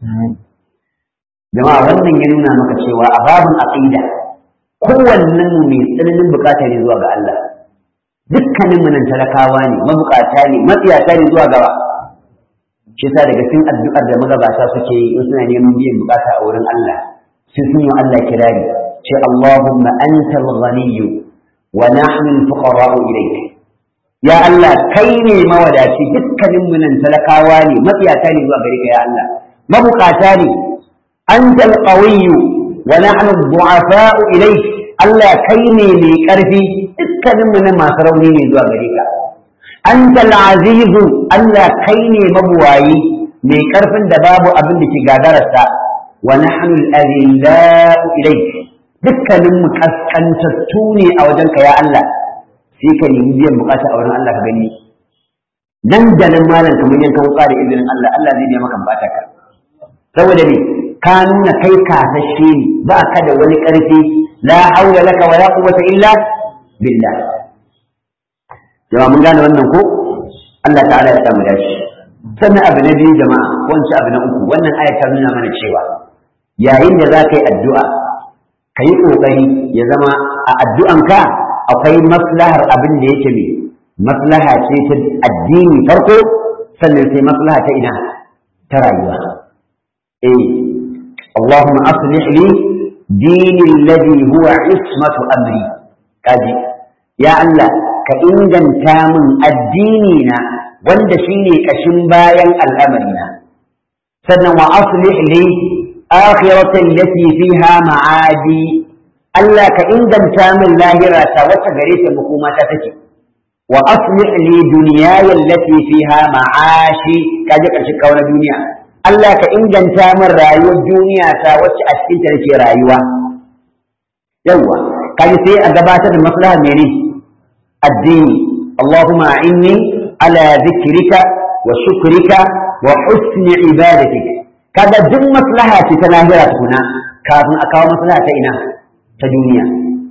jama'a wannan ya nuna maka cewa a babin aqida kowannen mu mai tsananin bukata ne zuwa ga Allah dukkanin mu nan talakawa ne mabukata ne matsiyata ne zuwa gaba shi yasa daga cikin addu'ar da magabata suke yi in suna neman biyan bukata a wurin Allah sai sun yi Allah kirari ce Allahumma antal ghaniyyu wa nahnu al-fuqara'u ilayk ya Allah kai ne mawadaci dukkanin mu nan talakawa ne matsiyata ne zuwa gare ka ya Allah mabukata ne antal qawiyyu wa nahnu ad-du'afa'u ilayk Allah kai ne mai ƙarfi dukkanin mu nan masu rauni ne zuwa gare ka antal azizu Allah kai ne mabuwayi mai ƙarfin da babu abin da ke gagararsa wa nahnu al-adilla'u ilayk dukkanin mu kaskantattu ne a wajenka ya Allah sai ka nemi biyan bukata a wurin Allah ka gani nan da nan malam kamar yanka wuka da izinin Allah Allah zai biya maka bukata ka saboda me ka nuna kai kasashe ne ba ka da wani ƙarfi la haula laka wa la quwwata illa billah jama'a mun gane wannan ko Allah ta'ala ya samu dashi sannan abu na biyu jama'a ko abu na uku wannan ayat ta nuna mana cewa yayin da za ka yi addu'a ka yi ƙoƙari ya zama a addu'anka akwai maslahar abin da yake mai maslaha ce ta addini farko sannan sai maslaha ta ina ta rayuwa eh اللهم أصلح لي ديني الذي هو عصمة أمري كاجي يا الله كإنجن تامن الديننا wanda shine kashin bayan al'amarina sannan wa aslih li akhiratan lati fiha ma'adi Allah ka inganta min lahira ta wacce gare ta makoma ta take wa aslih li dunyaya allati fiha ma'ashi kaje karshe kawo na duniya Allah ka inganta min rayuwar duniya ta wacce a cikin ta nake rayuwa yawa kaje sai a gabatar da maslaha mene addini Allahumma inni ala zikrika wa shukrika wa husni ibadatik kaga duk maslaha ce ta lahira tukuna kafin a kawo maslaha ta ina ta duniya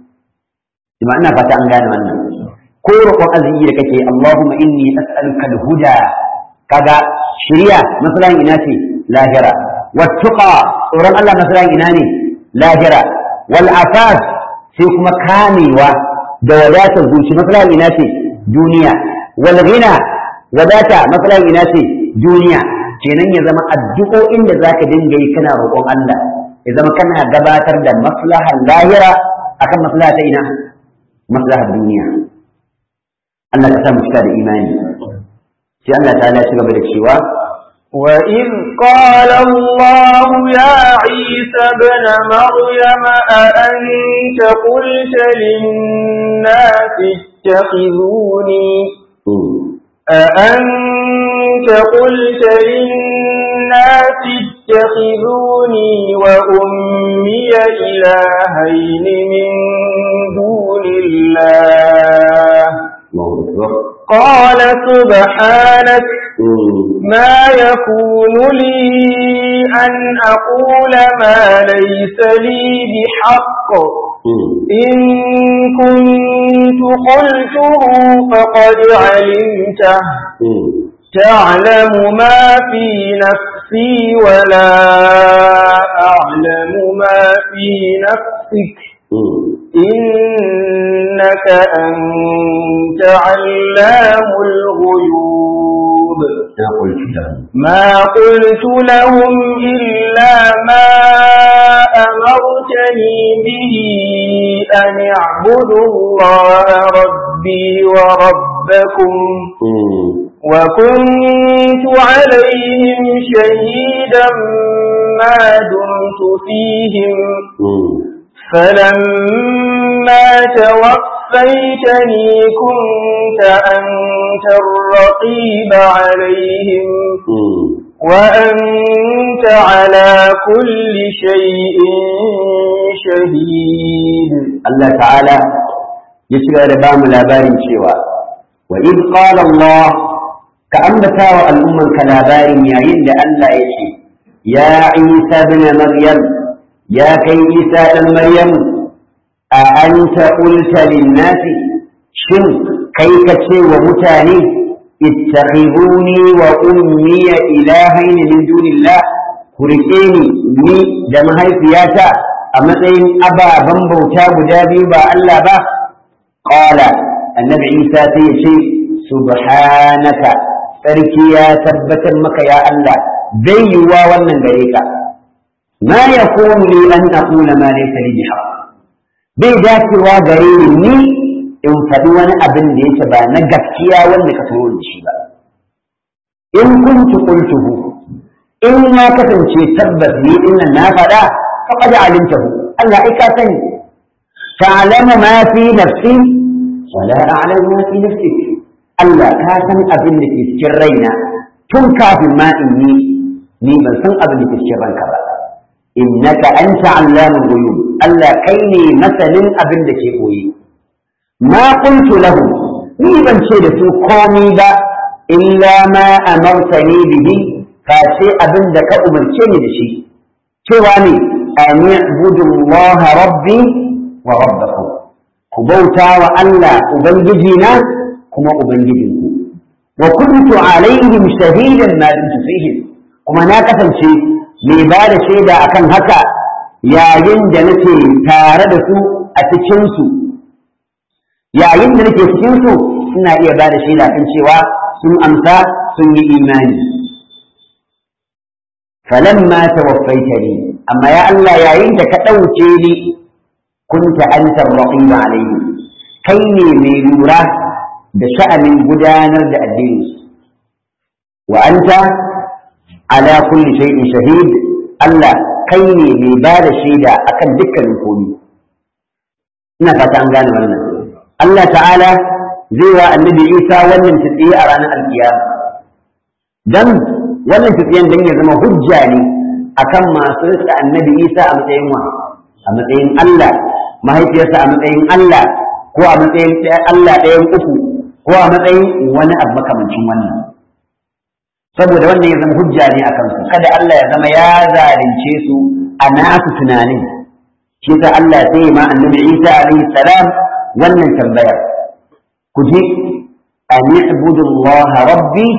ima ina fata an gane wannan ko roƙon arziki da kake Allahumma inni as'aluka al-huda kaga shiriya maslahan ina ce lahira wattuqa tsoron Allah maslahan ina ne lahira wal afaf sai kuma kamewa da wadatar zuci maslahan ina ce duniya wal ghina wadata maslahan ina ce duniya kenan ya zama addu'o'in da zaka dinga yi kana roƙon Allah ya zama kana gabatar da maslahar lahira akan maslaha ta ina maslahar duniya Allah ka sa mu cika da imani sai Allah ta ya ci gaba da cewa وإذ قال الله يا عيسى ابن مريم أأنت قلت للناس اتخذوني أأنت قلت للناس اتخذوني وأمي إلهين من دون الله قال سبحانك ما يكون لي أن أقول ما ليس لي بحق إن كنت قلته فقد علمته تعلم ما في نفسي ولا أعلم ما في نفسك إنك أنت علام الغيوب ما قلت لهم إلا ما أمرتني به أن اعبدوا الله ربي وربكم وكنت عليهم شهيدا ما دمت فيهم فلما توفيتني كنت أنت الرقيب عليهم وأنت على كل شيء شهيد الله تعالى يسوع ربام labarin cewa وإذ قال الله كأنبتا الأمة كلابارين yayin da Allah ya ce ya Isa ibn Maryam ya kai Isa dan Maryam a anta qulta lin-nasi shin kai ka ce wa mutane ittakhiduni wa ummi ilahayn min dunillah ku rike ni ni da mahaifiyata a matsayin ababen bauta guda biyu ba Allah ba qala annabi Isa sai ya ce subhanaka sarki ya tabbatar maka ya Allah bai yiwuwa wannan gare ka ma yakunu li an aqula ma laysa li bihaq bai dacewa gare ni ni in faɗi wani abin da yake ba na gaskiya wanda ka turo da shi ba in kuntu qultuhu in na kasance tabbas ni din nan na faɗa faqad alimtahu Allah ai ka sani ta'lamu ma fi nafsi wa la a'lamu ma fi nafsik Allah ka san abin da ke cikin raina tun kafin ma in yi ni ban san abin da ke cikin ranka ba innaka anta allamul ghuyub Allah kai ne masanin abin da ke koyi ma qultu lahum ni ban ce da su komai ba illa ma amartani bihi fa ce abin da ka umarce ni da shi cewa ne an ya'budu Allah rabbi wa rabbakum ku bauta wa Allah ubangiji na kuma ubangijinku wa kuntu alaihim shahidan ma dumtu fihim kuma na kasance mai ba da shaida akan haka yayin da nake tare da su a cikin su yayin da nake cikin su ina iya ba da shaida kan cewa sun amsa sun yi imani falamma tawaffaitani amma ya Allah yayin da ka ɗauke ni kunta anta raqiba alaihim kai ne mai lura da sha'anin gudanar da addini wa anta ala kulli shay'in shahid Allah kai ne mai ba da shaida akan dukkanin komai ina fata an gane wannan Allah ta'ala zai wa annabi Isa wannan tsiye a ranar alkiyama dan wannan tsiyen dan ya zama hujja ne akan masu rika annabi Isa a matsayin wa a matsayin Allah mahaifiyarsa a matsayin Allah ko a matsayin Allah ɗayan uku ko a matsayin wani abu makamancin wannan saboda wannan ya zama hujja ne a kansu kada Allah ya zama ya zalunce su a nasu tunanin shi ta Allah sai ma annabi Isa alaihi salam wannan tambayar ku ji an ya'budu Allah rabbi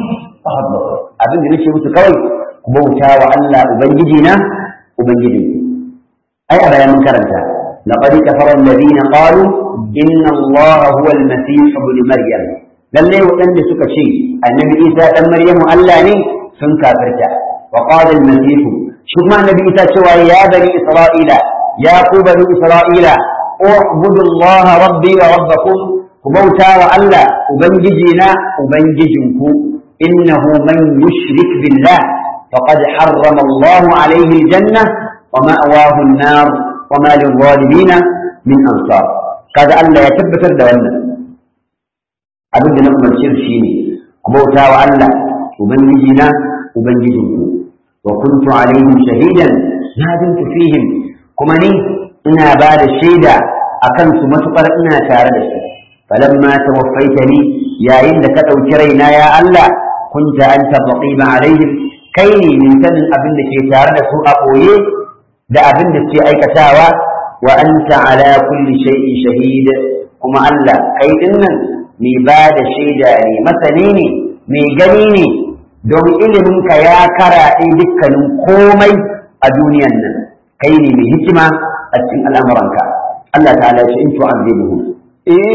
abin da nake musu kawai ku bauta wa Allah ubangiji na ubangiji ai a bayan mun karanta laqad kafara alladhina qalu inna allaha huwa al-masih ibn maryam lalle waɗanda suka ce annabi isa dan maryamu Allah ne sun kafirta wa qala al-masih shi kuma annabi isa cewa ya bani isra'ila ya ku bani isra'ila u'budu allaha rabbi wa rabbakum ku bauta wa Allah ubangijina ubangijinku innahu man yushrik billah faqad harrama Allah alayhi aljanna wa ma'wahu an-nar wa ma lil-zalimin min ansar kaga Allah ya tabbatar da wannan abin da na umarce shi ne ku bauta wa Allah ubangijina ubangijinku wa kuntu alaihim shahidan na dintu fihim kuma ni ina ba da shaida akan su matukar ina tare da su فلما توفيتني يا إن كتوك رينا يا الله كنت أنت الرقيب عليهم كيني من سن أبن كي تارد سوء أقوي دا أبن كي أي كتاوى وأنت على كل شيء شهيد كما الله كي إن مي بعد شيء داري مثليني مي جنيني دوم إلمك يا كرا إيدك komai a duniyan nan kai ne mai hikima a cikin al'amuranka Allah ta'ala ya ce in tu'azibuhum إن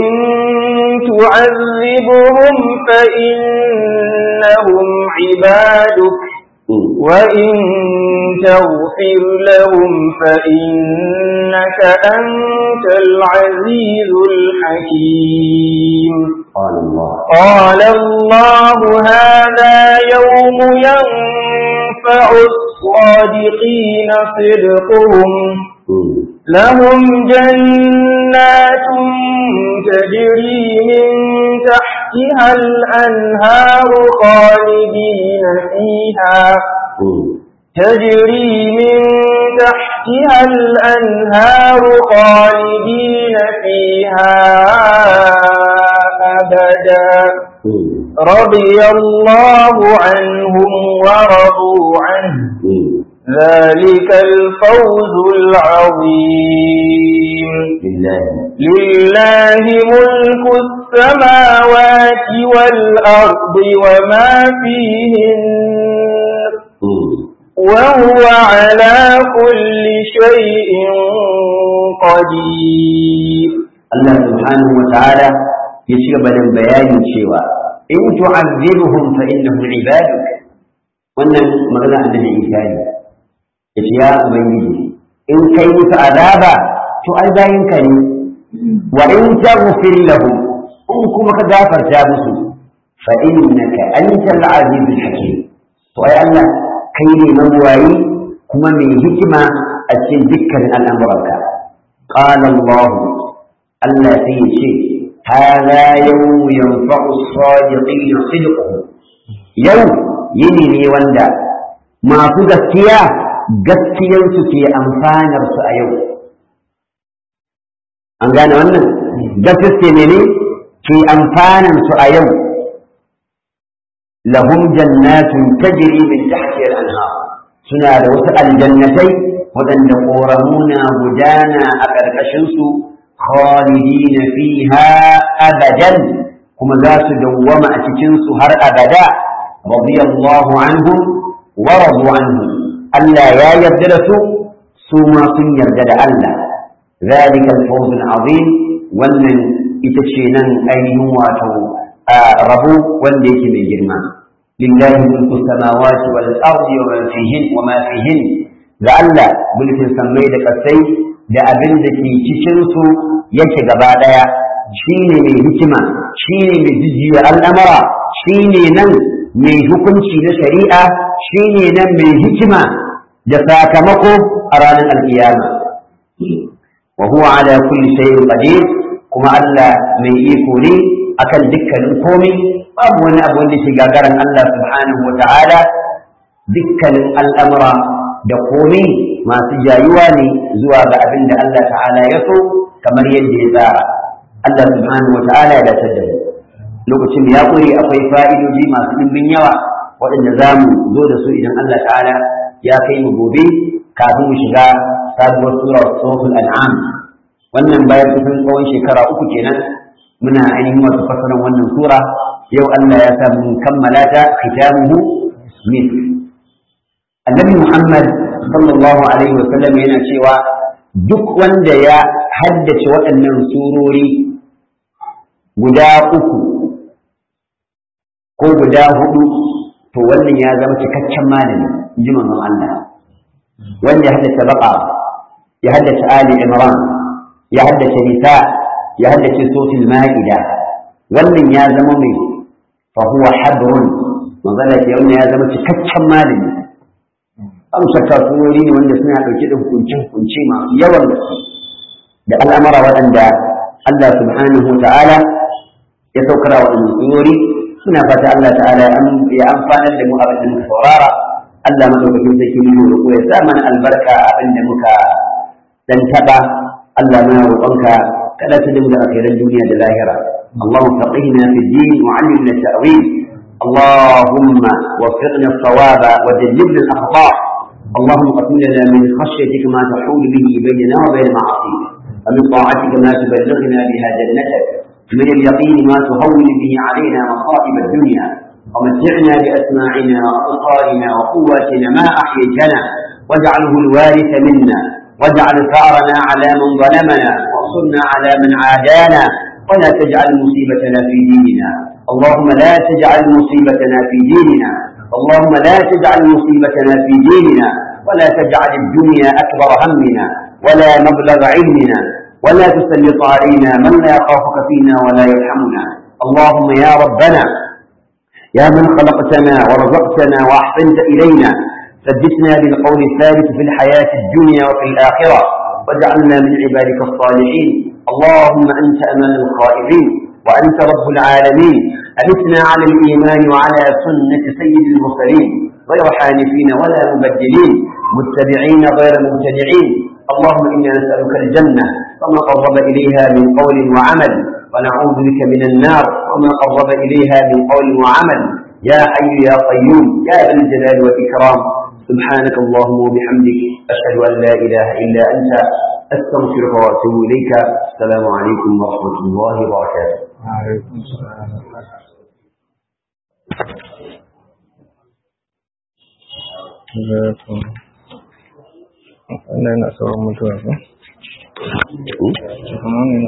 تعذبهم فإنهم عبادك وإن تغفر لهم فإنك أنت العزيز الحكيم قال الله قال الله هذا يوم ينفع الصادقين صدقهم لهم جنات تجري من تحتها الأنهار خالدين فيها تجري من تحتها الأنهار خالدين فيها أبدا رضي الله عنهم ورضوا عنه ذلك الفوز العظيم لله لله ملك السماوات والأرض وما فيهن وهو على كل شيء قدير Allah subhanahu wa ta'ala ya ci gaba da bayanin cewa in tu'azzibuhum fa innahum ibaduk wannan magana annabi Isa ne yace ya ubangiji in kai musu azaba to ai bayin ka ne wa in taghfir lahum in kuma ka gafarta musu fa innaka antal azizul hakim to ai Allah kai ne mabuwayi kuma mai hikima a cikin dukkanin al'amuranka qala Allah Allah sai ya ce هذا يوم ينفع الصادقين صدقهم يوم yini ne wanda masu gaskiya gaskiyarsu ke amfanar su a yau an gane wannan gaskiya ne ne ke amfanar su a yau lahum jannatun tajri min tahtiha al-anhar suna da wasu aljannatai waɗanda ƙoramuna gudana a ƙarƙashinsu khalidina fiha abadan kuma za su dawwama a cikinsu har abada radiyallahu anhum wa radu anhu Allah ya yarda da su su ma sun yarda da Allah zalika al-fawz al-azim wannan ita ce nan ainihin wato rabu wanda yake mai girma lillahi mulku samawati wal ardi wa ma fihin wa ma fihin ga Allah mulkin sammai da kasai da abin da ke cikin su yake gaba daya shine mai hikima shine mai jijjiya al'amara shine nan mai hukunci na shari'a shine nan mai hikima da sakamako a ranar alkiyama wa huwa ala kulli shay'in qadir kuma Allah mai iko ne akan dukkanin komai babu wani abu wanda ke gagaran Allah subhanahu wa ta'ala dukkanin al'amura da komai masu jayuwa ne zuwa ga abin da Allah ta'ala ya so kamar yadda ya tsara Allah subhanahu wa ta'ala ya dace da lokacin da ya kure akwai fa'idoji masu ɗimbin yawa waɗanda za mu zo da su idan Allah ta'ala ya kai mu gobe kafin mu shiga sabuwar sura suratul an'am wannan bayan kusan tsawon shekara uku kenan muna ainihin wasu fasaran wannan sura yau Allah ya sa mun kammala ta khitamuhu min annabi Muhammad sallallahu alaihi wa sallam yana cewa duk wanda ya haddace waɗannan surori guda uku ko guda hudu to wannan ya zama cikakken malami ji manzon Allah wanda ya haddace baqa ya haddace ali imran ya haddace nisa ya haddace sotul ma'ida wannan ya zama mai fa huwa hadrun manzon Allah wannan ya zama cikakken malami an shakka surori ne wanda suna dauke da hukunce hukunce masu yawan da al'amara waɗanda Allah subhanahu wa ta'ala ya saukara waɗannan surori suna fata Allah ta'ala ya amfanar da mu abin da muka saurara Allah madaukakin sarki mu roƙo ya sa mana albarka abin da muka dan taba Allah muna roƙonka kada ta dinga akhiran duniya da lahira اللهم فقهنا في الدين وعلمنا التأويل اللهم وفقنا الصواب وجنبنا الأخطاء اللهم قسم لنا من خشيتك ما تحول به بيننا وبين معاصيك ومن طاعتك ما تبلغنا بها جنتك من اليقين ما تهون به علينا مصائب الدنيا ومتعنا بأسماعنا وأبصارنا وقواتنا ما أحييتنا واجعله الوارث منا واجعل ثارنا على من ظلمنا وانصرنا على من عادانا ولا تجعل مصيبتنا في ديننا اللهم لا تجعل مصيبتنا في ديننا اللهم لا تجعل مصيبتنا في ديننا ولا تجعل الدنيا أكبر همنا ولا مبلغ علمنا ولا تسلط علينا من لا يخافك فينا ولا يرحمنا اللهم يا ربنا يا من خلقتنا ورزقتنا وأحسنت إلينا ثبتنا بالقول الثابت في الحياة الدنيا وفي الآخرة واجعلنا من عبادك الصالحين اللهم أنت أمان الخائفين وأنت رب العالمين أمتنا على الإيمان وعلى سنة سيد المرسلين غير حانفين ولا مبدلين متبعين غير مبتدعين اللهم إنا نسألك الجنة وما قرب إليها من قول وعمل ونعوذ بك من النار وما قرب إليها من قول وعمل يا حي يا قيوم يا ذا الجلال والإكرام سبحانك اللهم وبحمدك أشهد أن لا إله إلا أنت أستغفرك وأتوب إليك السلام عليكم ورحمة الله وبركاته وعليكم السلام wannan yana sauran mutuwa ba?